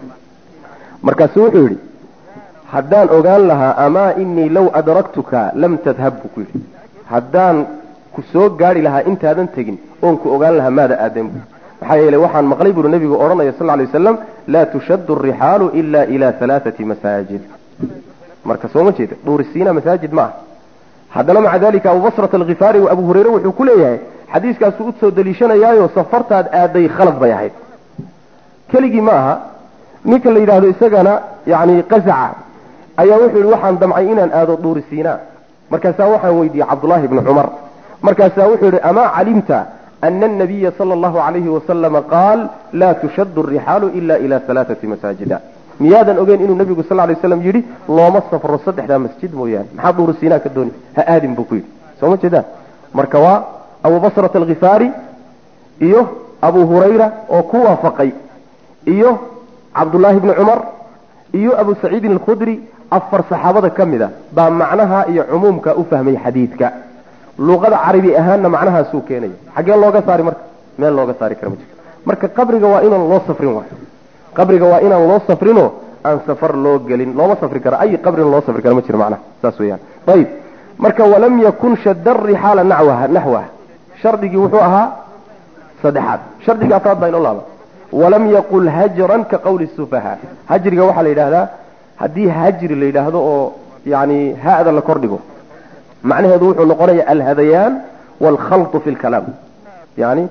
markaasuu wuxuu yidhi haddaan ogaan lahaa amaa inii law adraktuka lam tadhab buu ku yidhi haddaan ku soo gaari lahaa intaadan tegin oon ku ogaan lahaa maada aadan bu maxaa yeelay waxaan maqlay buru nebigu odhanaya sal lay wasalam laa tushaddu arixaalu ila ila halaaثati masaajid marka soo ma jeeda duuri siina masaajid ma aha haddana maca dalika abubasrat alkhifaari wa abu hurayre wuxuu ku leeyahay xadiiskaasuu usoo daliishanayaayo safartaad aaday khalad bay ahayd keligii ma aha ninka la yidhaahdo isagana yani qazaca ayaa wuxuu yihi waxaan damcay inaan aado duuri siina markaasaa waxaan weydiiyey cabdullaahi bni cumar markaasaa wuxuu yihi amaa calimta ana anabiya sala allahu calayhi wasalama qaal laa tushaddu arixaalu ila ila halaathati masaajida miyaadan ogeyn inuu nabigu sal lay slam yidhi looma safro saddexdaa masjid mooyaane maxaa duuru siinaa ka dooni ha aadin buu ku yidhi soo ma jeedaan marka waa abubasrat alkhifaari iyo abu hurayra oo ku waafaqay iyo cabdullaahi bni cumar iyo abu saciidin alkhudri afar saxaabada ka mid a baa macnaha iyo cumuumka u fahmay xadiidka luqada carabi ahaanna macnahaasuu keenaya xaggee looga saari marka meel looga saari kara ma jirto marka qabriga waa inaan loo safrin waayo qabriga waa inaan loo safrinoo aan safar loo gelin looma safri karo ay qabrina loo safri karo ma jiro macnaha saas weeyaan ayib marka walam yakun shadda rixaala nawaha naxwaha shardigii wuxuu ahaa saddexaad shardiga afraad baa inoo laaba walam yaqul hajran ka qawli sufaha hajriga waxaa la yidhahdaa haddii hajri la yidhaahdo oo yani ha-da la kordhigo macnaheedu wuxuu noqonaya alhadayaan waalkhaltu fi lkalaam yani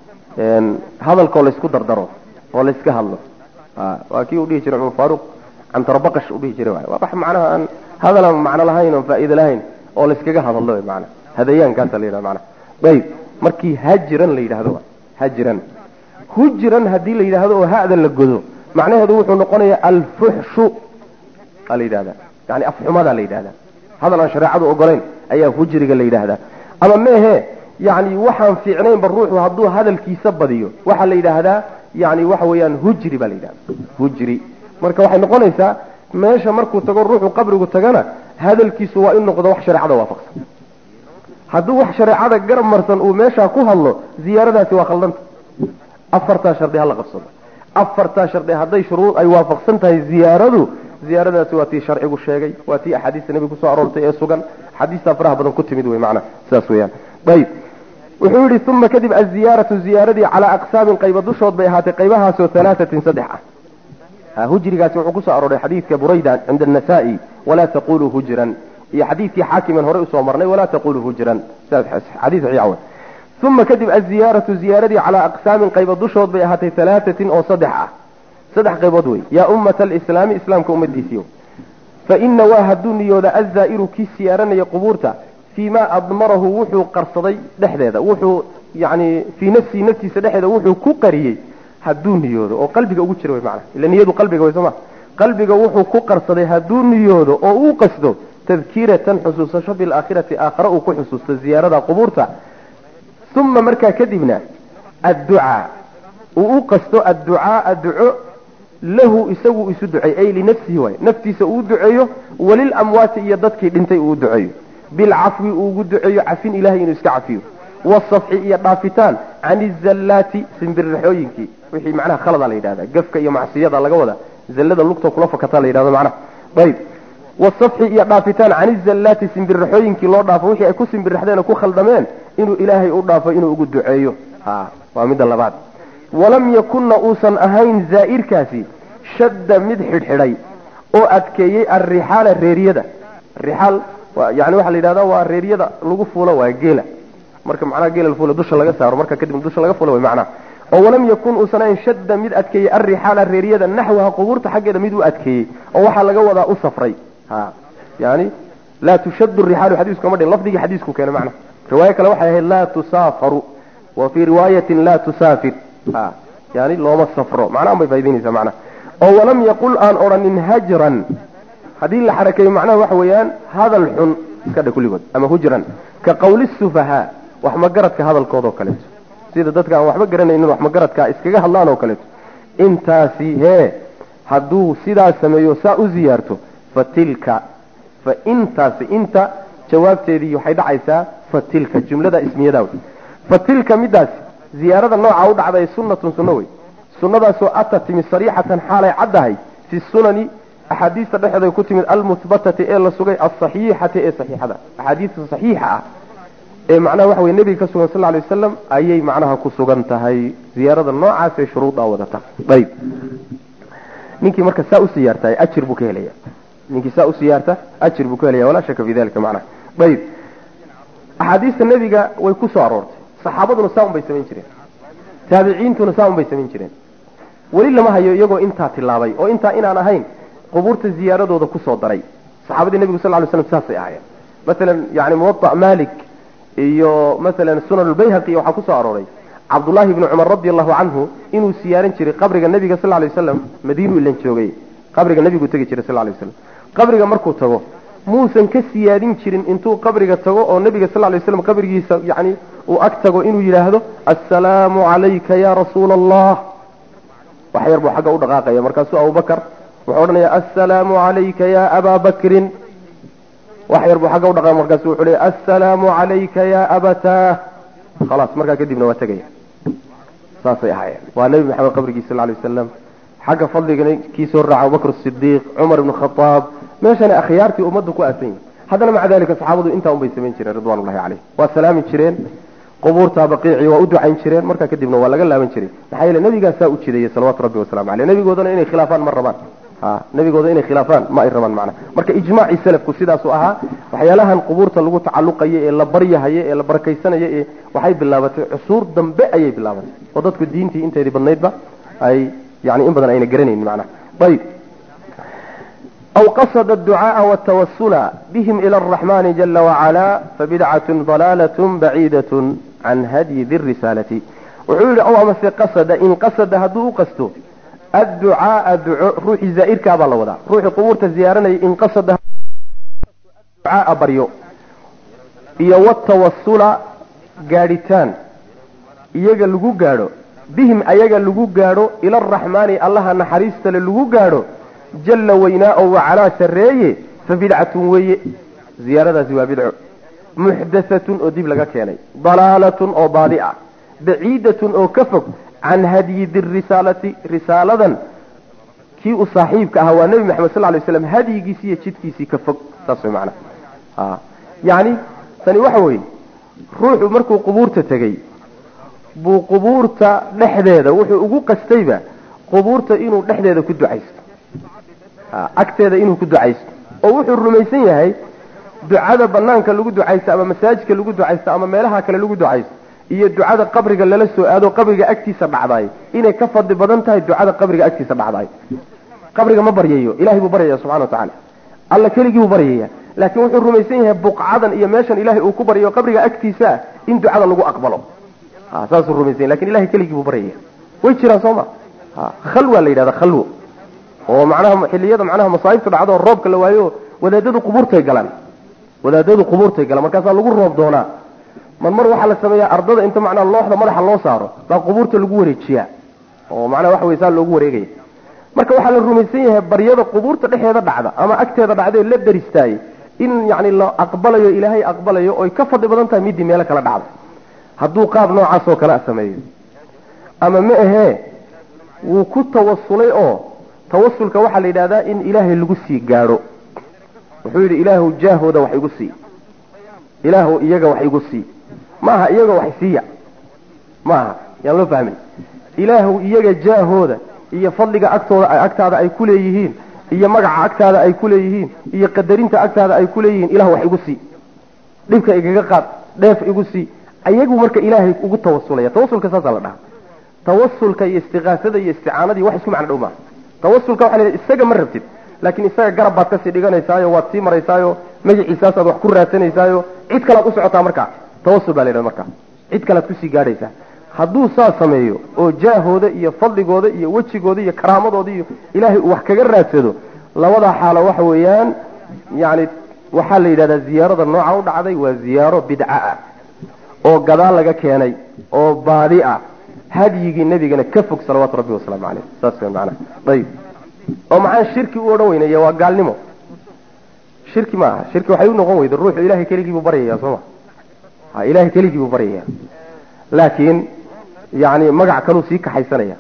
hadalkoo laysku dardaro oo layska hadlo waa kii u dhihi jiray cumar faaruq cantarbaqash u dhihi jiray waay waa wax macnaha aan hadal aan macno lahayn oon faa'iide lahayn oo layskaga hadallo way macnaha hadayaankaasa la yidhahda macnaha ayib markii hajiran la yidhahdo hajiran hujran haddii la yidhaahdo oo ha'da la godo macnaheedu wuxuu noqonayaa alfuxshu aa la yidhahdaa yani afxumadaa la yidhahdaa hadal aan shareecadu ogolayn ayaa hujriga la yidhaahdaa ama meehe yani waxaan fiicnaynba ruuxu hadduu hadalkiisa badiyo waxaa la yidhaahdaa yani waxa weeyaan hujri baa la yidhahda hujri marka waxay noqonaysaa meesha markuu tago ruuxu qabrigu tagana hadalkiisu waa in noqdo wax shareecada waafaqsan hadduu wax shareecada garab marsan uu meeshaa ku hadlo ziyaaradaasi waa khaldanta afartaa shardi hala qabsado afartaa shardi hadday shuruud ay waafaqsan tahay ziyaaradu ziyaaradaasi waa tii sharcigu sheegay waa tii axaadiista nebiga kusoo aroortay ee sugan axaadiistaa faraha badan ku timid wey macnaha sidaas weeyaan ayib wuxuu yidhi uma kadib aziyaaratu ziyaaradii calaa aqsaamin qayba dushood bay ahaatay qaybahaasoo halaatatin saddex ah hujrigaasi wuxuu kusoo arooray xadiidka burayda cinda anasaa'i walaa taquluu hujran iyo xadiidkii xaakiman horey usoo marnay walaa taquluu hujran xadiis saxiixa wey uma kadib aziyaaratu ziyaaradii calaa aqsaamin qayba dushood bay ahaatay halaatatin oo saddex ah saddex qaybood wey yaa ummata alislaami islaamka ummadiisiyo fa ina waa hadduu niyooda azaa'iru kii siyaaranaya qubuurta fii ma admarahu wuxuu qarsaday dhexdeeda wuxuu yani fii nafsihi naftiisa dhexdeeda wuxuu ku qariyey hadduu niyoodo oo qalbiga ugu jira wy maana ila niyadu qalbiga way sooma qalbiga wuxuu ku qarsaday hadduu niyoodo oo uu qasdo tadkiiratan xusuusasho bilaakhirati aakhare uu ku xusuusto ziyaarada qubuurta uma markaa kadibna adducaa uu u qasto adducaaa duco lahu isagu isu duceey ay linafsihi waay naftiisa uu duceeyo walilamwaati iyo dadkii dhintay uu duceeyo bilcafwi uu ugu duceeyo cafin ilahay inuu iska cafiyo wasafxi iyo dhaafitaan can izallaati simbirraxooyinkii wixii macnaha khalada la yidhahda gafka iyo macsiyada laga wada zallada lugta kula fakataa la yidhahdo macnaha ayib wasafxi iyo dhaafitaan can izallaati simbirraxooyinkii loo dhaafo wixii ay ku simbirraxdeen oo ku khaldameen inuu ilaahay u dhaafo inuu ugu duceeyo ha waa midda labaad walam yakunna uusan ahayn zaa'irkaasi shadda mid xidhxidhay oo adkeeyey alrixaala reeriyada rixaal yani waxaa la yidhahda waa reeryada lagu fuulo waa geela marka macnaha geela la fuula dusha laga saaro marka kadib dusha laga fuula way macnaha oo walam yakun uusan ahayn shadda mid adkeeyey alrixaala reeryada naxwaha qubuurta xaggeeda mid u adkeeyey oo waxaa laga wadaa u safray ha yani laa tushaddu rixaalu xadiisku kama dhin lafdigii xadiisku keena macnaha riwaayo kale waxay ahayd laa tusaafaru wa fii riwaayatin laa tusaafir ha yani looma safro macnahan bay faa'idaynaysaa macnaha oo walam yaqul aan odhanin hajran haddii la xarakeeyo macnaha waxa weeyaan hadal xun iska dhe kulligood ama hujran ka qawli sufahaa wax magaradka hadalkooda oo kaleeto sida dadka aan waxba garanaynin wax magaradka iskaga hadlaan oo kaleeto intaasi hee hadduu sidaa sameeyo saa u ziyaarto fa tilka fa intaasi inta jawaabteedii waxay dhacaysaa fa tilka jumlada ismiyada wey fa tilka midaasi ziyaarada nooca u dhacday sunnatun sunno wey sunnadaasoo ata timi sariixatan xaalay caddahay fi sunani axaadiista dhexeeda ku timid almuhbatati ee la sugay alsaxiixati ee saxiixada axaadiista saxiixa ah ee macnaha waxa weye nebiga ka sugan sal lay wasalam ayay macnaha ku sugan tahay ziyaarada noocaas ee shuruudaa wadata ayib ninkii marka saa u siyaartay ajir buu ka helaya ninkii saa u siyaarta ajir buu ka helaya walaa shaka fi dalika macnaha ayib axaadiista nebiga way ku soo aroortay saxaabaduna saa un bay samayn jireen taabiciintuna saa un bay samayn jireen weli lama hayo iyagoo intaa tilaabay oo intaa inaan ahayn qubuurta ziyaaradooda kusoo daray saxaabadii nebigu sal ly slam saasay ahaayeen masalan yani muwaa malik iyo masalan sunan lbayhaqi waxaa kusoo arooray cabdullaahi bni cumar radi allahu canhu inuu siyaaran jiray qabriga nebiga sal lay waslam madiinu ilan joogay qabriga nebigu tegi jiray sal lay waslam qabriga markuu tago muusan ka siyaadin jirin intuu qabriga tago oo nebiga sal lay waslam qabrigiisa yani uu ag tago inuu yidhaahdo assalaamu calayka ya rasuula allah wax yar buu xagga u dhaqaaqaya markaasuu abubakar wuxuu odhanaya assalaamu calayka ya abaa bakrin wax yar buu xagga u dhaqaaqaya markaasu wuxuu leeya assalaamu calayka ya abataa khalaas markaa kadibna waa tegaya saasay ahaayeen waa nebi maxamed qabrigiisa sal lay wasalam xagga fadligana kii soo raaca abubakr sidiiq cumar ibnu khadaab meeshana akhyaartii ummaddu ku aasan yihin haddana maca dalika saxaabadu intaa un bay samayn jireen ridwan ullahi caleyh waa salaami jireen qubuurta baqiici waa u ducayn jireen markaa kadibna waa laga laaban jiray maxaa yeele nabigaasaa u jideeyey salawatu rabbi wasalamu aleyh nabigoodana inay khilaafaan ma rabaan ha nabigooda inay khilaafaan ma ay rabaan macnaha marka ijmaacii salafku sidaasuu ahaa waxyaalahan qubuurta lagu tacalluqayo ee la baryahayo ee la barakaysanayo ee waxay bilaabatay cusuur dambe ayay bilaabatay oo dadku diintii inteedii badnaydba ay yani in badan ayna garanaynin macnaha ayib أو قصد الدعاء والتوسل بهم إلى الرحمن جل وعلا فبدعة ضلالة بعيدة عن هدي ذي الرسالة وحول أو أمس قصد إن قصد هدو قصده الدعاء دعاء روح زائر كابا الله وضع روح قبور الزيارة إن قصد الدعاء بريو إيا والتوسل قارتان إيجا لغو قارو بهم أيجا لغو قارو إلى الرحمن الله نحريست للغو قارو jalla weynaa oo wacalaa sarreeye fa bidcatun weeye ziyaaradaasi waa bidco muxdathatun oo dib laga keenay dalaalatun oo baadi ah baciidatun oo ka fog can hadyi dirisaalati risaaladan kii u saaxiibka ahaa waa nebi maxamed sal lay slam hadyigiisii iyo jidkiisii ka fog saas way macnaha yacni tani waxa weeye ruuxu markuu qubuurta tegey buu qubuurta dhexdeeda wuxuu ugu qastayba qubuurta inuu dhexdeeda ku ducaysto agteeda inuu ku ducaysto oo wuxuu rumaysan yahay ducada banaanka lagu ducaysto ama masaajidka lagu ducaysto ama meelaha kale lagu ducaysto iyo ducada qabriga lala soo aado qabriga agtiisa dhacdaay inay ka fadli badan tahay ducada qabriga agtiisa dhacdaay qabriga ma baryayo ilahay buu baryaya subxana wa tacaala alla keligii buu baryaya laakiin wuxuu rumaysan yahay buqcadan iyo meeshan ilahay uu ku baryayo qabriga agtiisa in ducada lagu aqbalo saasuu rumaysan yahy lakin ilahay keligii buu baryaya way jiraan soo ma khalwa la yidhahda khalwo oo macnaha xilliyada macnaha masaa'ibtu dhacdo oo roobka la waayo wadaadadu qubuurtay galaan wadaadadu qubuurtay galaan markaasaa lagu roob doonaa mar mar waxaa la sameeyaa ardada inta macnaha looxda madaxa loo saaro baa qubuurta lagu wareejiyaa oo macnaha waxa wey saa loogu wareegaya marka waxaa la rumaysan yahay baryada qubuurta dhexeeda dhacda ama agteeda dhacda ee la daristaayey in yacni la aqbalayo ilaahay aqbalayo oy ka fadli badan tahay midii meelo kala dhacda hadduu qaab noocaas oo kale a sameeyo ama ma ahee wuu ku tawasulay oo tawasulka waxaa la yidhahdaa in ilaahay lagu sii gaadho wuxuu yidhi ilaahu jaahooda wax igu sii ilaahu iyaga wax igu sii maaha iyaga wax siiya maaha yaan loo fahmin ilaahu iyaga jaahooda iyo fadliga agtooda agtaada ay ku leeyihiin iyo magaca agtaada ay ku leeyihiin iyo qadarinta agtaada ay ku leeyihiin ilahu wax igu sii dhibka igaga qaad dheef igu sii ayagu marka ilaahay ugu tawasulaya tawasulka saasaa la dhaha tawasulka iyo istiqaasada iyo isticaanadii wax isku macno dhow maaha tawasulka waxa la yidhaha isaga ma rabtid laakiin isaga garab baad kasii dhiganaysaayo waad sii maraysaayo magaciisaasaad wax ku raadsanaysaayo cid kalaad u socotaa markaa tawasul baa la yidhahda markaa cid kalaad kusii gaadhaysaa hadduu saa sameeyo oo jaahooda iyo fadligooda iyo wejigooda iyo karaamadooda iyo ilaahay uu wax kaga raadsado labadaa xaalo waxa weeyaan yani waxaa la yidhahdaa ziyaarada nooca u dhacday waa ziyaaro bidca ah oo gadaal laga keenay oo baadi ah hadyigii nabigana ka fog salawaatu rabbi wasalaamu caleyh saas w manaa ayib oo maxaan shirki u odhan weynaya waa gaalnimo shirki ma aha shirki waxay u noqon weyda ruuxu ilahay keligii buu baryaya sooma ha ilahay keligii buu baryaya laakiin yani magac kaluu sii kaxaysanaya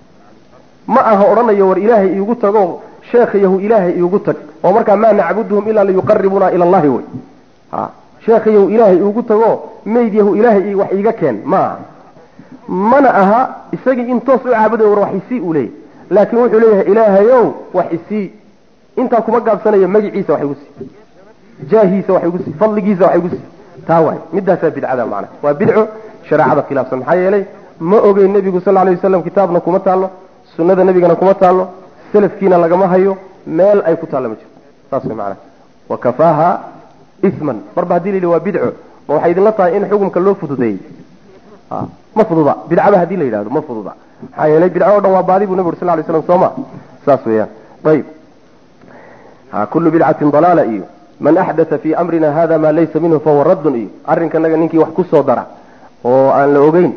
ma aha odhanayo war ilaahay iigu tago sheekhayahu ilaahay iigu tag oo markaa maa nacbuduhum ilaa liyuqaribuna ila allahi wey ha sheekhayahu ilaahay iigu tago mayd yahu ilaahay wax iiga keen ma aha mana aha isagii in toos u caabuday war wax isii uu leeyahy laakiin wuxuu leeyahay ilaahayow wax isii intaa kuma gaabsanaya magiciisa wax igu sii jaahiisa wax igu sii fadligiisa wax igu sii taa waay midaasaa bidcada macna waa bidco shareecada khilaafsan maxaa yeelay ma ogeyn nebigu sal alay wasalam kitaabna kuma taallo sunnada nebigana kuma taallo salafkiina lagama hayo meel ay ku taallo ma jirto saas way macnaha wa kafaaha isman marba hadii la yidhi waa bidco ma waxay idinla tahay in xukumka loo fududeeyey ma fududa bidcaba hadii la yidhahdo ma fududa maxaa yeelay bidco o dhan waa baadi buu nebi uri sal lay slam soo ma saas weeyaan ayib kullu bidcatin dalaala iyo man axdatha fii amrina hada maa laysa minhu fahuwa raddun iyo arrinkanaga ninkii wax ku soo dara oo aan la ogeyn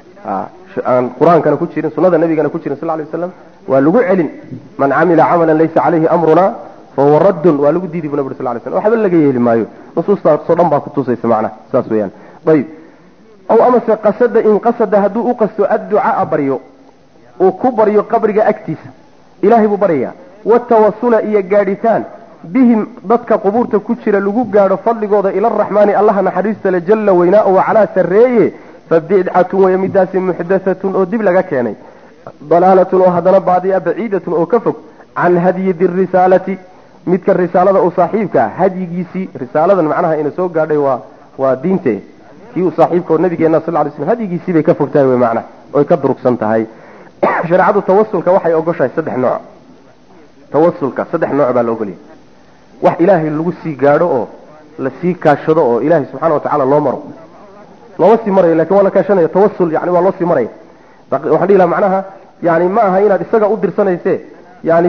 aan qur-aankana ku jirin sunada nabigana ku jirin sal lay waslam waa lagu celin man camila camalan laysa caleyhi amruna fahuwa raddun waa lagu diidi bu nab uri sal lay slam waxba laga yeeli maayo nusuustaasoo dhan baa kutusaysa macnaha saas weeyaan ayib aw amase qasada in qasada hadduu u qasto adducaa baryo uu ku baryo qabriga agtiisa ilahay buu baryayaa watawasula iyo gaadhitaan bihim dadka qubuurta ku jira lagu gaadho fadligooda ila araxmaani allaha naxariista le jalla weynaa wa calaa sarreeye fa bidcatun waya midaasi muxdathatun oo dib laga keenay dalaalatun oo haddana baadiya baciidatun oo ka fog can hadyi dirisaalati midka risaalada uu saaxiibka ah hadyigiisii risaaladan macnaha ina soo gaadhay waa waa diinte kii uu saaxiibka oo nabigeena sal lay slam hadyigiisii bay ka fog tahay wey macnaha oy ka durugsan tahay shareecadu tawasulka waxay ogoshahay saddex nooc tawasulka saddex nooc baa la ogolyahay wax ilaahay lagu sii gaadho oo la sii kaashado oo ilaahay subxana watacala loo maro looma sii marayo lakin waa la kaashanaya tawasul yani waa loo sii maraya waxaan dhihi laha macnaha yani ma aha inaad isaga u dirsanayse yani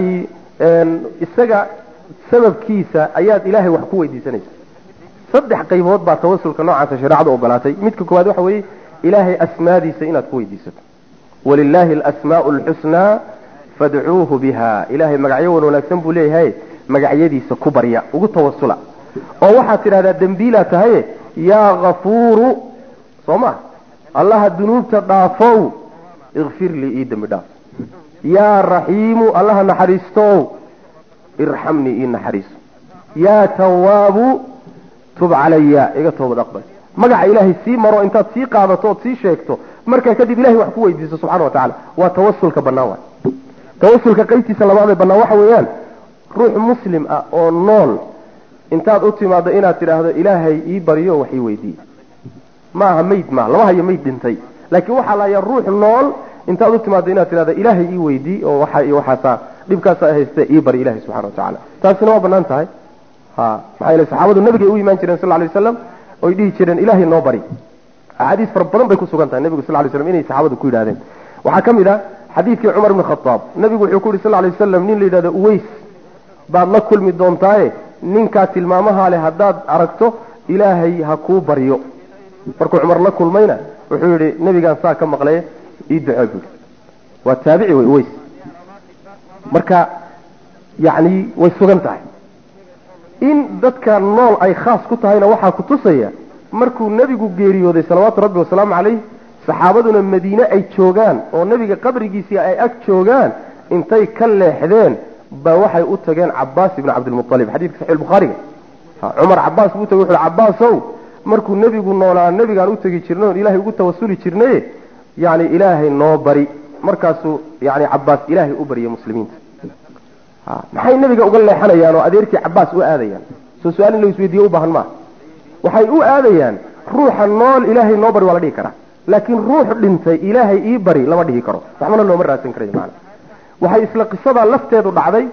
isaga sababkiisa ayaad ilaahay wax ku weydiisanaysa saddex qaybood baa tawasulka noocaasa shareecadu ogolaatay midka koowaad waxa weeye ilaahay asmaadiisa inaad ku weydiisato walilahi alasmaau alxusnaa fadcuuhu biha ilahay magacyo wan wanaagsan buu leeyahay magacyadiisa ku barya ugu tawasula oo waxaad tidhahdaa dembiilaa tahaye yaa kafuuru soo ma allaha dunuubta dhaafow ikfir lii ii dembi dhaaf yaa raxiimu allaha naxariistow irxamnii ii naxariiso yaa tawaabu tub calaya iga toobad aqbal magaca ilaahay sii maro intaad sii qaadato ood sii sheegto markaa kadib ilahay wax ku weydiiso subxana wa tacala waa tawasulka bannaan waay tawasulka qaybtiisa labaadee bannaan waxa weeyaan ruux muslim ah oo nool intaad u timaado inaad tidhaahdo ilaahay ii baryo wax ii weydiiye ma aha mayd ma lama hayo mayd dhintay laakiin waxaa lahayaa ruux nool intaad u timaado inaad tidhahdo ilaahay ii weydii oo waxa iyo waxaasaa dhibkaasa hayste ii bari ilahay subxana wa tacala taasina waa bannaan tahay ha maxaa yeele saxaabadu nabigay u imaan jireen sal lla lay waslam oy dhihi jireen ilaahay noo bari axaadiis fara badan bay ku sugan tahay nebigu sal lay slam inay saxaabadu ku yidhahdeen waxaa ka mid ah xadiidkii cumar ibni khataab nebigu wuxuu ku yidhi sal lay wasalam nin la yidhahdo uways baad la kulmi doontaaye ninkaa tilmaamahaa leh haddaad aragto ilaahay ha kuu baryo markuu cumar la kulmayna wuxuu yidhi nebigaan saa ka maqlay ii ducee buui waa taabici wey uways marka yacni way sugan tahay in dadka nool ay khaas ku tahayna waxaa ku tusaya markuu nebigu geeriyooday salawaatu rabbi wasalaamu calayh saxaabaduna madiine ay joogaan oo nebiga qabrigiisii ay ag joogaan intay ka leexdeen ba waxay u tageen cabaas ibni cabdilmualib xadiidka saxi bukhaariga cumar cabaas buu utagey wuxu cabaasow markuu nebigu noolaa nebigaan u tegi jirnay oon ilaahay ugu tawasuli jirnaye yani ilaahay noo bari markaasuu yani cabaas ilaahay u baryay muslimiinta maxay nebiga uga leexanayaan oo adeerkii cabaas u aadayaan soo su-aal in la isweydiiye u baahan maaha waxay u aadayaan ruuxa nool ilaahay noo bari waa la dhihi karaa laakiin ruux dhintay ilaahay ii bari lama dhihi karo waxbana looma raadsan karayo maana waxay isla qisadaa lafteedu dhacday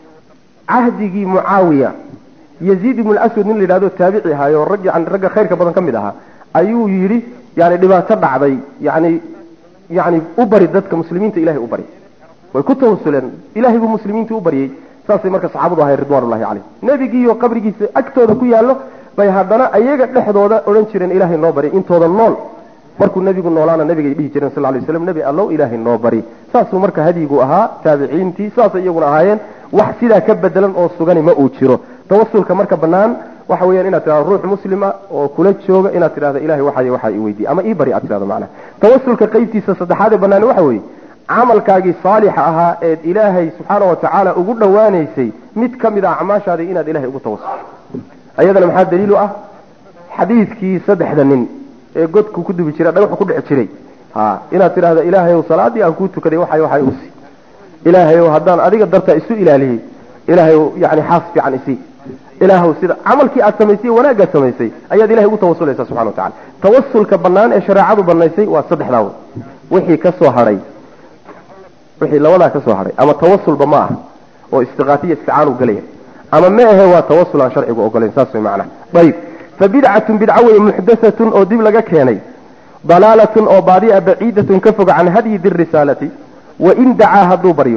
cahdigii mucaawiya yaziid ibnu aswad nin la yidhahdo taabici ahaayo rag yani ragga khayrka badan ka mid ahaa ayuu yidhi yani dhibaato dhacday yani yani u bari dadka muslimiinta ilahay u bari way ku tawasuleen ilahay buu muslimiinta u baryey saasay marka saxaabadu ahay ridwanullahi caleyh nebigiiyo qabrigiisa agtooda ku yaallo bay haddana ayaga dhexdooda odhan jireen ilaahay noo bari intooda nool markuu nebigu noolaana nebigay dhihi jireen sal lay slam nebi allow ilaahay noo bari saasuu marka hadyigu ahaa taabiciintii saasay iyaguna ahaayeen wax sidaa ka bedelan oo sugani ma uu jiro tawasulka marka banaan waxa weeyaan inaad tidhahdo ruux muslima oo kula jooga inaad tidhahdo ilahay waxay waxaa i weydiiye ama ii bari aad tidhahdo macnaha tawasulka qaybtiisa saddexaad ee banaani waxa weeye camalkaagii saalixa ahaa eed ilaahay subxaana wa tacaala ugu dhowaanaysay mid ka mid a acmaashaadii inaad ilahay ugu tawasulto ayadana maxaa daliilu ah xadiidkii saddexda nin ee godku ku dubi jira dhagaxu ku dhici jiray ha inaad tidhahdo ilaahay ow salaadii aan kuu tukaday waxay waxay usi ilaahay ow haddaan adiga dartaa isu ilaaliyey ilaahay yani xaas fiican isii ilaahw sida camalkii aad samaysay wanaaggaad samaysay ayaad ilahay ugu tawasulaysa subxana wa tacala tawasulka bannaan ee shareecadu banaysay waa saddexdaa wey wixii ka soo hadhay wixii labadaa ka soo hadhay ama tawasulba ma aha oo istiqaatiya isticaanu gelaya ama ma ahe waa tawasul aan sharcigu ogolayn saas way macnaha ayib fa bidcatun bidco weye muxdathatun oo dib laga keenay dalaalatun oo baadi'a baciidatun ka fog can hadyi di risaalati wain dacaa hadduu baryo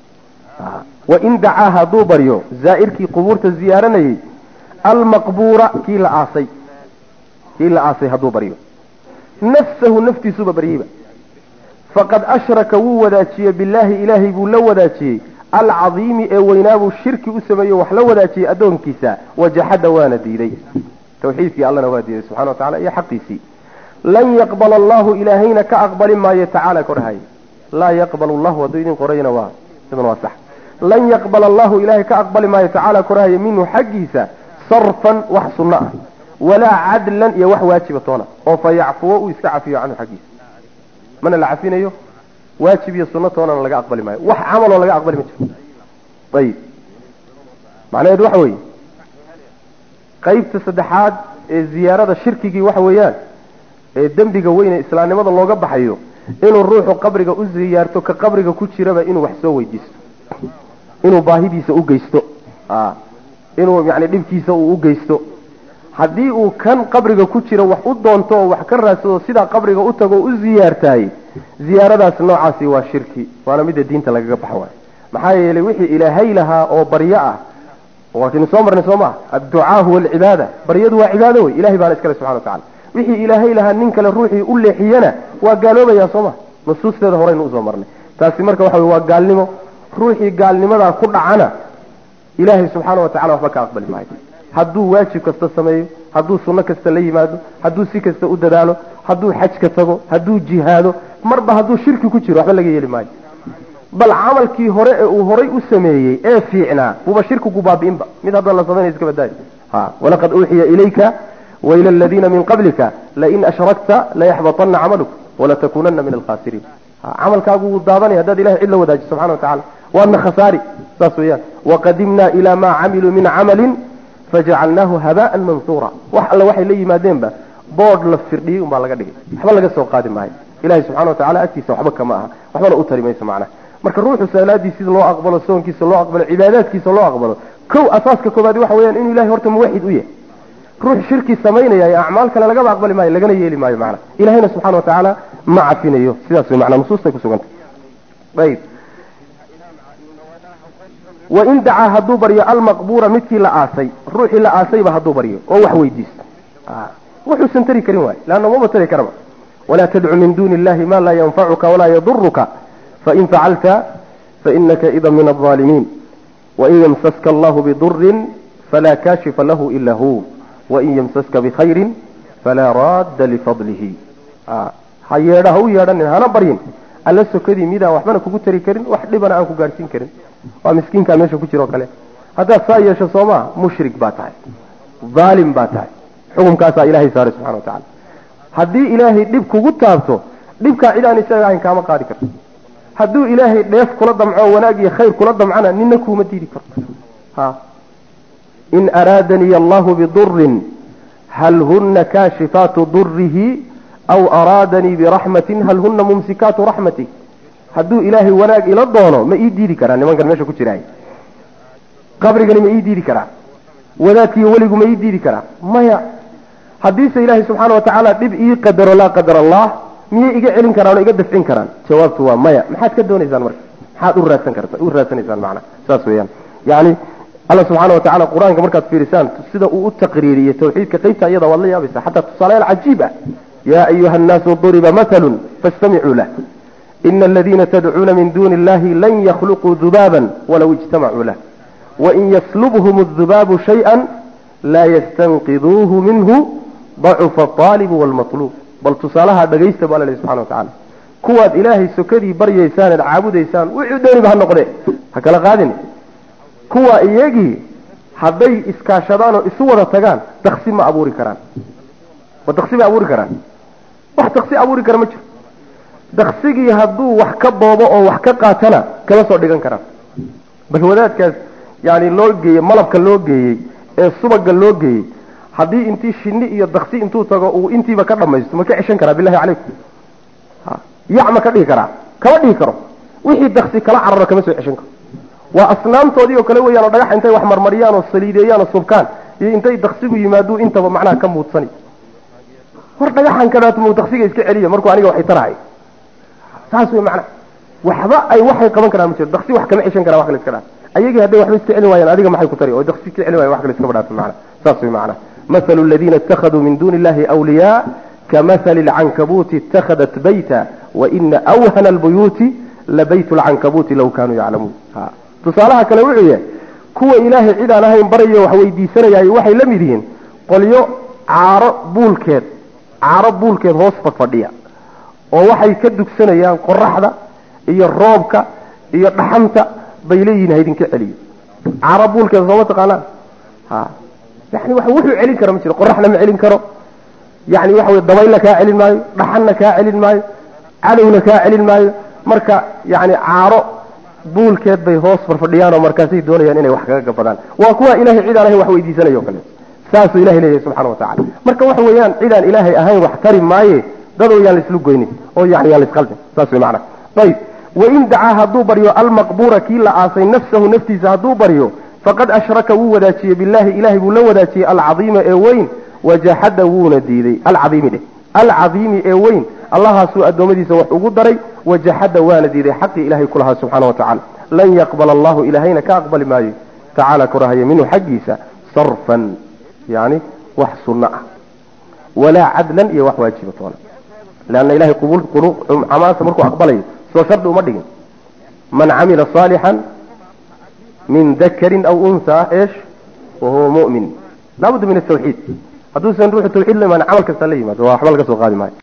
wain dacaa hadduu baryo zaa'irkii qubuurta ziyaaranayey almaqbuura kii la aasay kii la aasay hadduu baryo nafsahu naftiisuba baryeyba faqad ashraka wuu wadaajiyey billaahi ilaahay buu la wadaajiyey alcadiimi ee weynaabuu shirki u sameeyo wax la wadaajiyey addoonkiisa wajaxada waana diiday tawxiidkii allana waa diiday subxana wa tacala iyo xaqiisii lan yaqbala allahu ilaahayna ka aqbali maayo tacaala korhay laa yaqbal llahu hadduu idin qorayna waa sidan waa sax lan yaqbala allahu ilaahay ka aqbali maayo tacaala korahaya minhu xaggiisa sarfan wax sunno ah walaa cadlan iyo wax waajiba toona oo fa yacfuwo uu iska cafiyo canhu xaggiisa mana la cafinayo waajib iyo sunno toonana laga aqbali maayo wax camaloo laga aqbali ma jiro ayib macnaheedu waxa weeye qaybta saddexaad ee ziyaarada shirkigii waxa weeyaan ee dembiga weyn ee islaamnimada looga baxayo inuu ruuxu qabriga u ziyaarto ka qabriga ku jiraba inuu wax soo weydiisto inuu baahidiisa u geysto inuu yani dhibkiisa uu u geysto haddii uu kan qabriga ku jiro wax u doonto oo wax ka raadsado sidaa qabriga u tago o u ziyaartaay ziyaaradaas noocaasi waa shirki waana midda diinta lagaga baxa waay maxaa yeelay wixii ilaahay lahaa oo baryo ah waakaynu soo marnay soo maa adducaa huwa alcibaada baryadu waa cibaado wey ilahay baana iskale subxana wa tacala wixii ilaahay lahaa nin kale ruuxii u leexiyana waa gaaloobayaa soo ma nusuusteeda horeynu usoo marnay taasi marka waxa wey waa gaalnimo ruuxii gaalnimadaa ku dhacana ilaahay subxaana wa tacala waxba ka aqbali maayo hadduu waajib kasta sameeyo hadduu sunno kasta la yimaado hadduu si kasta u dadaalo hadduu xajka tago hadduu jihaado marba hadduu shirki ku jiro waxba laga yeeli maayo bal camalkii hore ee uu horay u sameeyey ee fiicnaa buuba shirkigu baabi'inba mid hadda la samaynay iska badaayo ha walaqad uuxiya ilayka waila aladiina min qablika lain ashrakta layaxbaطana camaluk walatakunana min alkhasiriin camalkaagu wuu daadanaya haddaad ilahay cid la wadaaji subxana wa tacala waadna khasaari saas weeyaan waqadimna ila ma camiluu min camalin fajacalnaahu habaan mansuura wax alle waxay la yimaadeenba boodh la firdhiyey umbaa laga dhigay waxba laga soo qaadi maayo ilahay subxana wa tacala agtiisa waxba kama aha waxbana u tari mayso macnaha marka ruuxu salaadiisiisa loo aqbalo soonkiisa loo aqbalo cibaadaadkiisa loo aqbalo kow asaaska koobaad waxa weeyaan inuu ilahay horta muwaxid u yahay ruux shirki samaynaya ee acmaal kale lagaba aqbali maayo lagana yeeli maayo macna ilahayna subxana wa tacaala ma cafinayo sidaas way macnaa nusuustay kusugantay ayib wain dacaa hadduu baryo almaqbuura midkii la aasay ruuxii la aasayba hadduu baryo oo wax weydiisto wuxuusan tari karin waay leanna maba tari karaba walaa tadcu min duuni illahi ma laa yanfacuka walaa yaduruka fain facalta fainaka ida min alظaalimiin wain yamsaska allahu bidurin falaa kaashifa lahu ila hu wain yamsaska bikhayrin falaa raadda lifadlihi ha yeedha ha u yeedhanin hana baryin alla sokadii midaan waxbana kugu tari karin wax dhibana aan ku gaadhsiin karin waa miskiinkaa meesha ku jiro o kale haddaad saa yeesho soo maa mushrik baa tahay dhaalim baa tahay xukumkaasaa ilahay saaray subxana wa tacala haddii ilaahay dhib kugu taabto dhibkaa cid aan isaga ahayn kaama qaadi karto hadduu ilaahay dheef kula damco wanaag iyo khayr kula damcana nina kuuma diidi karto ha in araadanii allahu bidurin hal huna kaashifaatu durihi aw araadanii biraxmatin hal huna mumsikaatu raxmati hadduu ilaahay wanaag ila doono ma ii diidi karaa nimankan meesha ku jiraay qabrigani ma ii diidi karaa wadaadkiiyo weligu ma ii diidi karaa maya haddiise ilaahay subxaana wa tacaala dhib ii qadaro laa qadar allah miyay iga celin karaan oo iga dafcin karaan jawaabtu waa maya maxaad ka doonaysaan marka maxaad u raadsan karta u raadsanaysaan macna saas weeyaan yani alla subxaana wa tacala qur-aanka markaad fiirisaan sida uu u taqriiriyey tawxiidka qaybta iyada waad la yaabaysaa xataa tusaalayaal cajiib ah yaa ayuha annaasu duriba mathalun fastamicuu lah ina aladiina tadcuuna min duuni illahi lan yakhluquu dubaaban walaw ijtamacuu lah wain yaslubhum adubaabu shayئa laa yastanqiduuhu minhu dacufa aalibu wاlmaطluub bal tusaalaha dhagaysta bu alla lehi subxana wa tacala kuwaad ilaahay sokadii baryaysaan eed caabudaysaan wuxuu dooniba ha noqde ha kala qaadin kuwa iyagii hadday iskaashadaan oo isu wada tagaan daksi ma abuuri karaan ma daksi bay abuuri karaan wax daksi abuuri kara ma jiro daksigii hadduu wax ka boobo oo wax ka qaatana kama soo dhigan karaan bal wadaadkaas yani loo geeyey malabka loo geeyey ee subaga loo geeyey haddii intii shinni iyo daksi intuu tago uu intiiba ka dhamaysto ma ka ceshan karaa bilahi calaykum yac ma ka dhihi karaa kama dhihi karo wixii daksi kala cararo kama soo ceshan karo waa asnaamtoodii oo kale weeyaan oo dhagax intay wax marmariyaan oo saliideeyaan oo subkaan iyo intay daksigu yimaaduu intaba macnaha ka muudsani war dhagaxan kadaatu muu daksiga iska celiya markuu aniga waxay tarahay saas wey macnaha waxba ay waxay qaban karaan ma jiro daksi wax kama ceshan karaa wax kale iska dhaaf ayagii hadday waxba iska celin waayaan adiga maxay ku tari oo daksi iska celin wayan wax kale iskaba dhaafin macnaha saas wey macnaha مثل الذين اتخذوا من دون الله أولياء كمثل العنكبوت اتخذت بيتا وإن أوهن البيوت لبيت العنكبوت لو كانوا يعلمون تصالحها كلا وعيه كوا إلهي عيدا نهاين بريا وحويدي سنة وحي لمدين قل يو عارب بولكيد عارب بولكيد هوسفك فرديا ووحي كدك سنة يان قرحة إيا الروبك إيا الرحمة بيليين هيدين كعلي عارب بولكيد صوتك أنا ها يعني waxa wuxuu celin karo ma jiro qoraxna ma celin karo yani waxa way dabayl ka celin maayo dhaxanna ka celin maayo cadowna ka celin maayo marka yani caaro buulkeed bay hoos farfadhiyaan oo markaasay doonayaan inay wax kaga gabadaan waa kuwa ilaahay cid aan ahayn wax weydiisanayo kale saasuu ilahay leeyahay subxana watacaala marka waxa weeyaan cid aan ilaahay ahayn wax tari maaye dadoo yaan laislu goynin oo yani yaan laisqaldin saas wey macana ayib wain dacaa hadduu baryo almaqbuura kii la aasay nafsahu naftiisa hadduu baryo faqad ashraka wuu wadaajiyey billahi ilahay buu la wadaajiyey alcadiima ee weyn wajaxada wuuna diiday alcaiimi dheh alcadiimi ee weyn allahaasuu addoommadiisa wax ugu daray wajaxada waana diiday xaqii ilahay ku lahaa subxana wa tacala lan yaqbala allahu ilahayna ka aqbali maayo tacaala korahaya minhu xaggiisa sarfan yani wax sunno ah walaa cadlan iyo wax waajiba toona leanna ilahay camaasa markuu aqbalayo soo shardi uma dhigin man camila saalixan من ذكر أو أنثى إيش وهو مؤمن لابد من التوحيد هدوسا نروح التوحيد لما عمل كسليم هو أحمل كسو قادم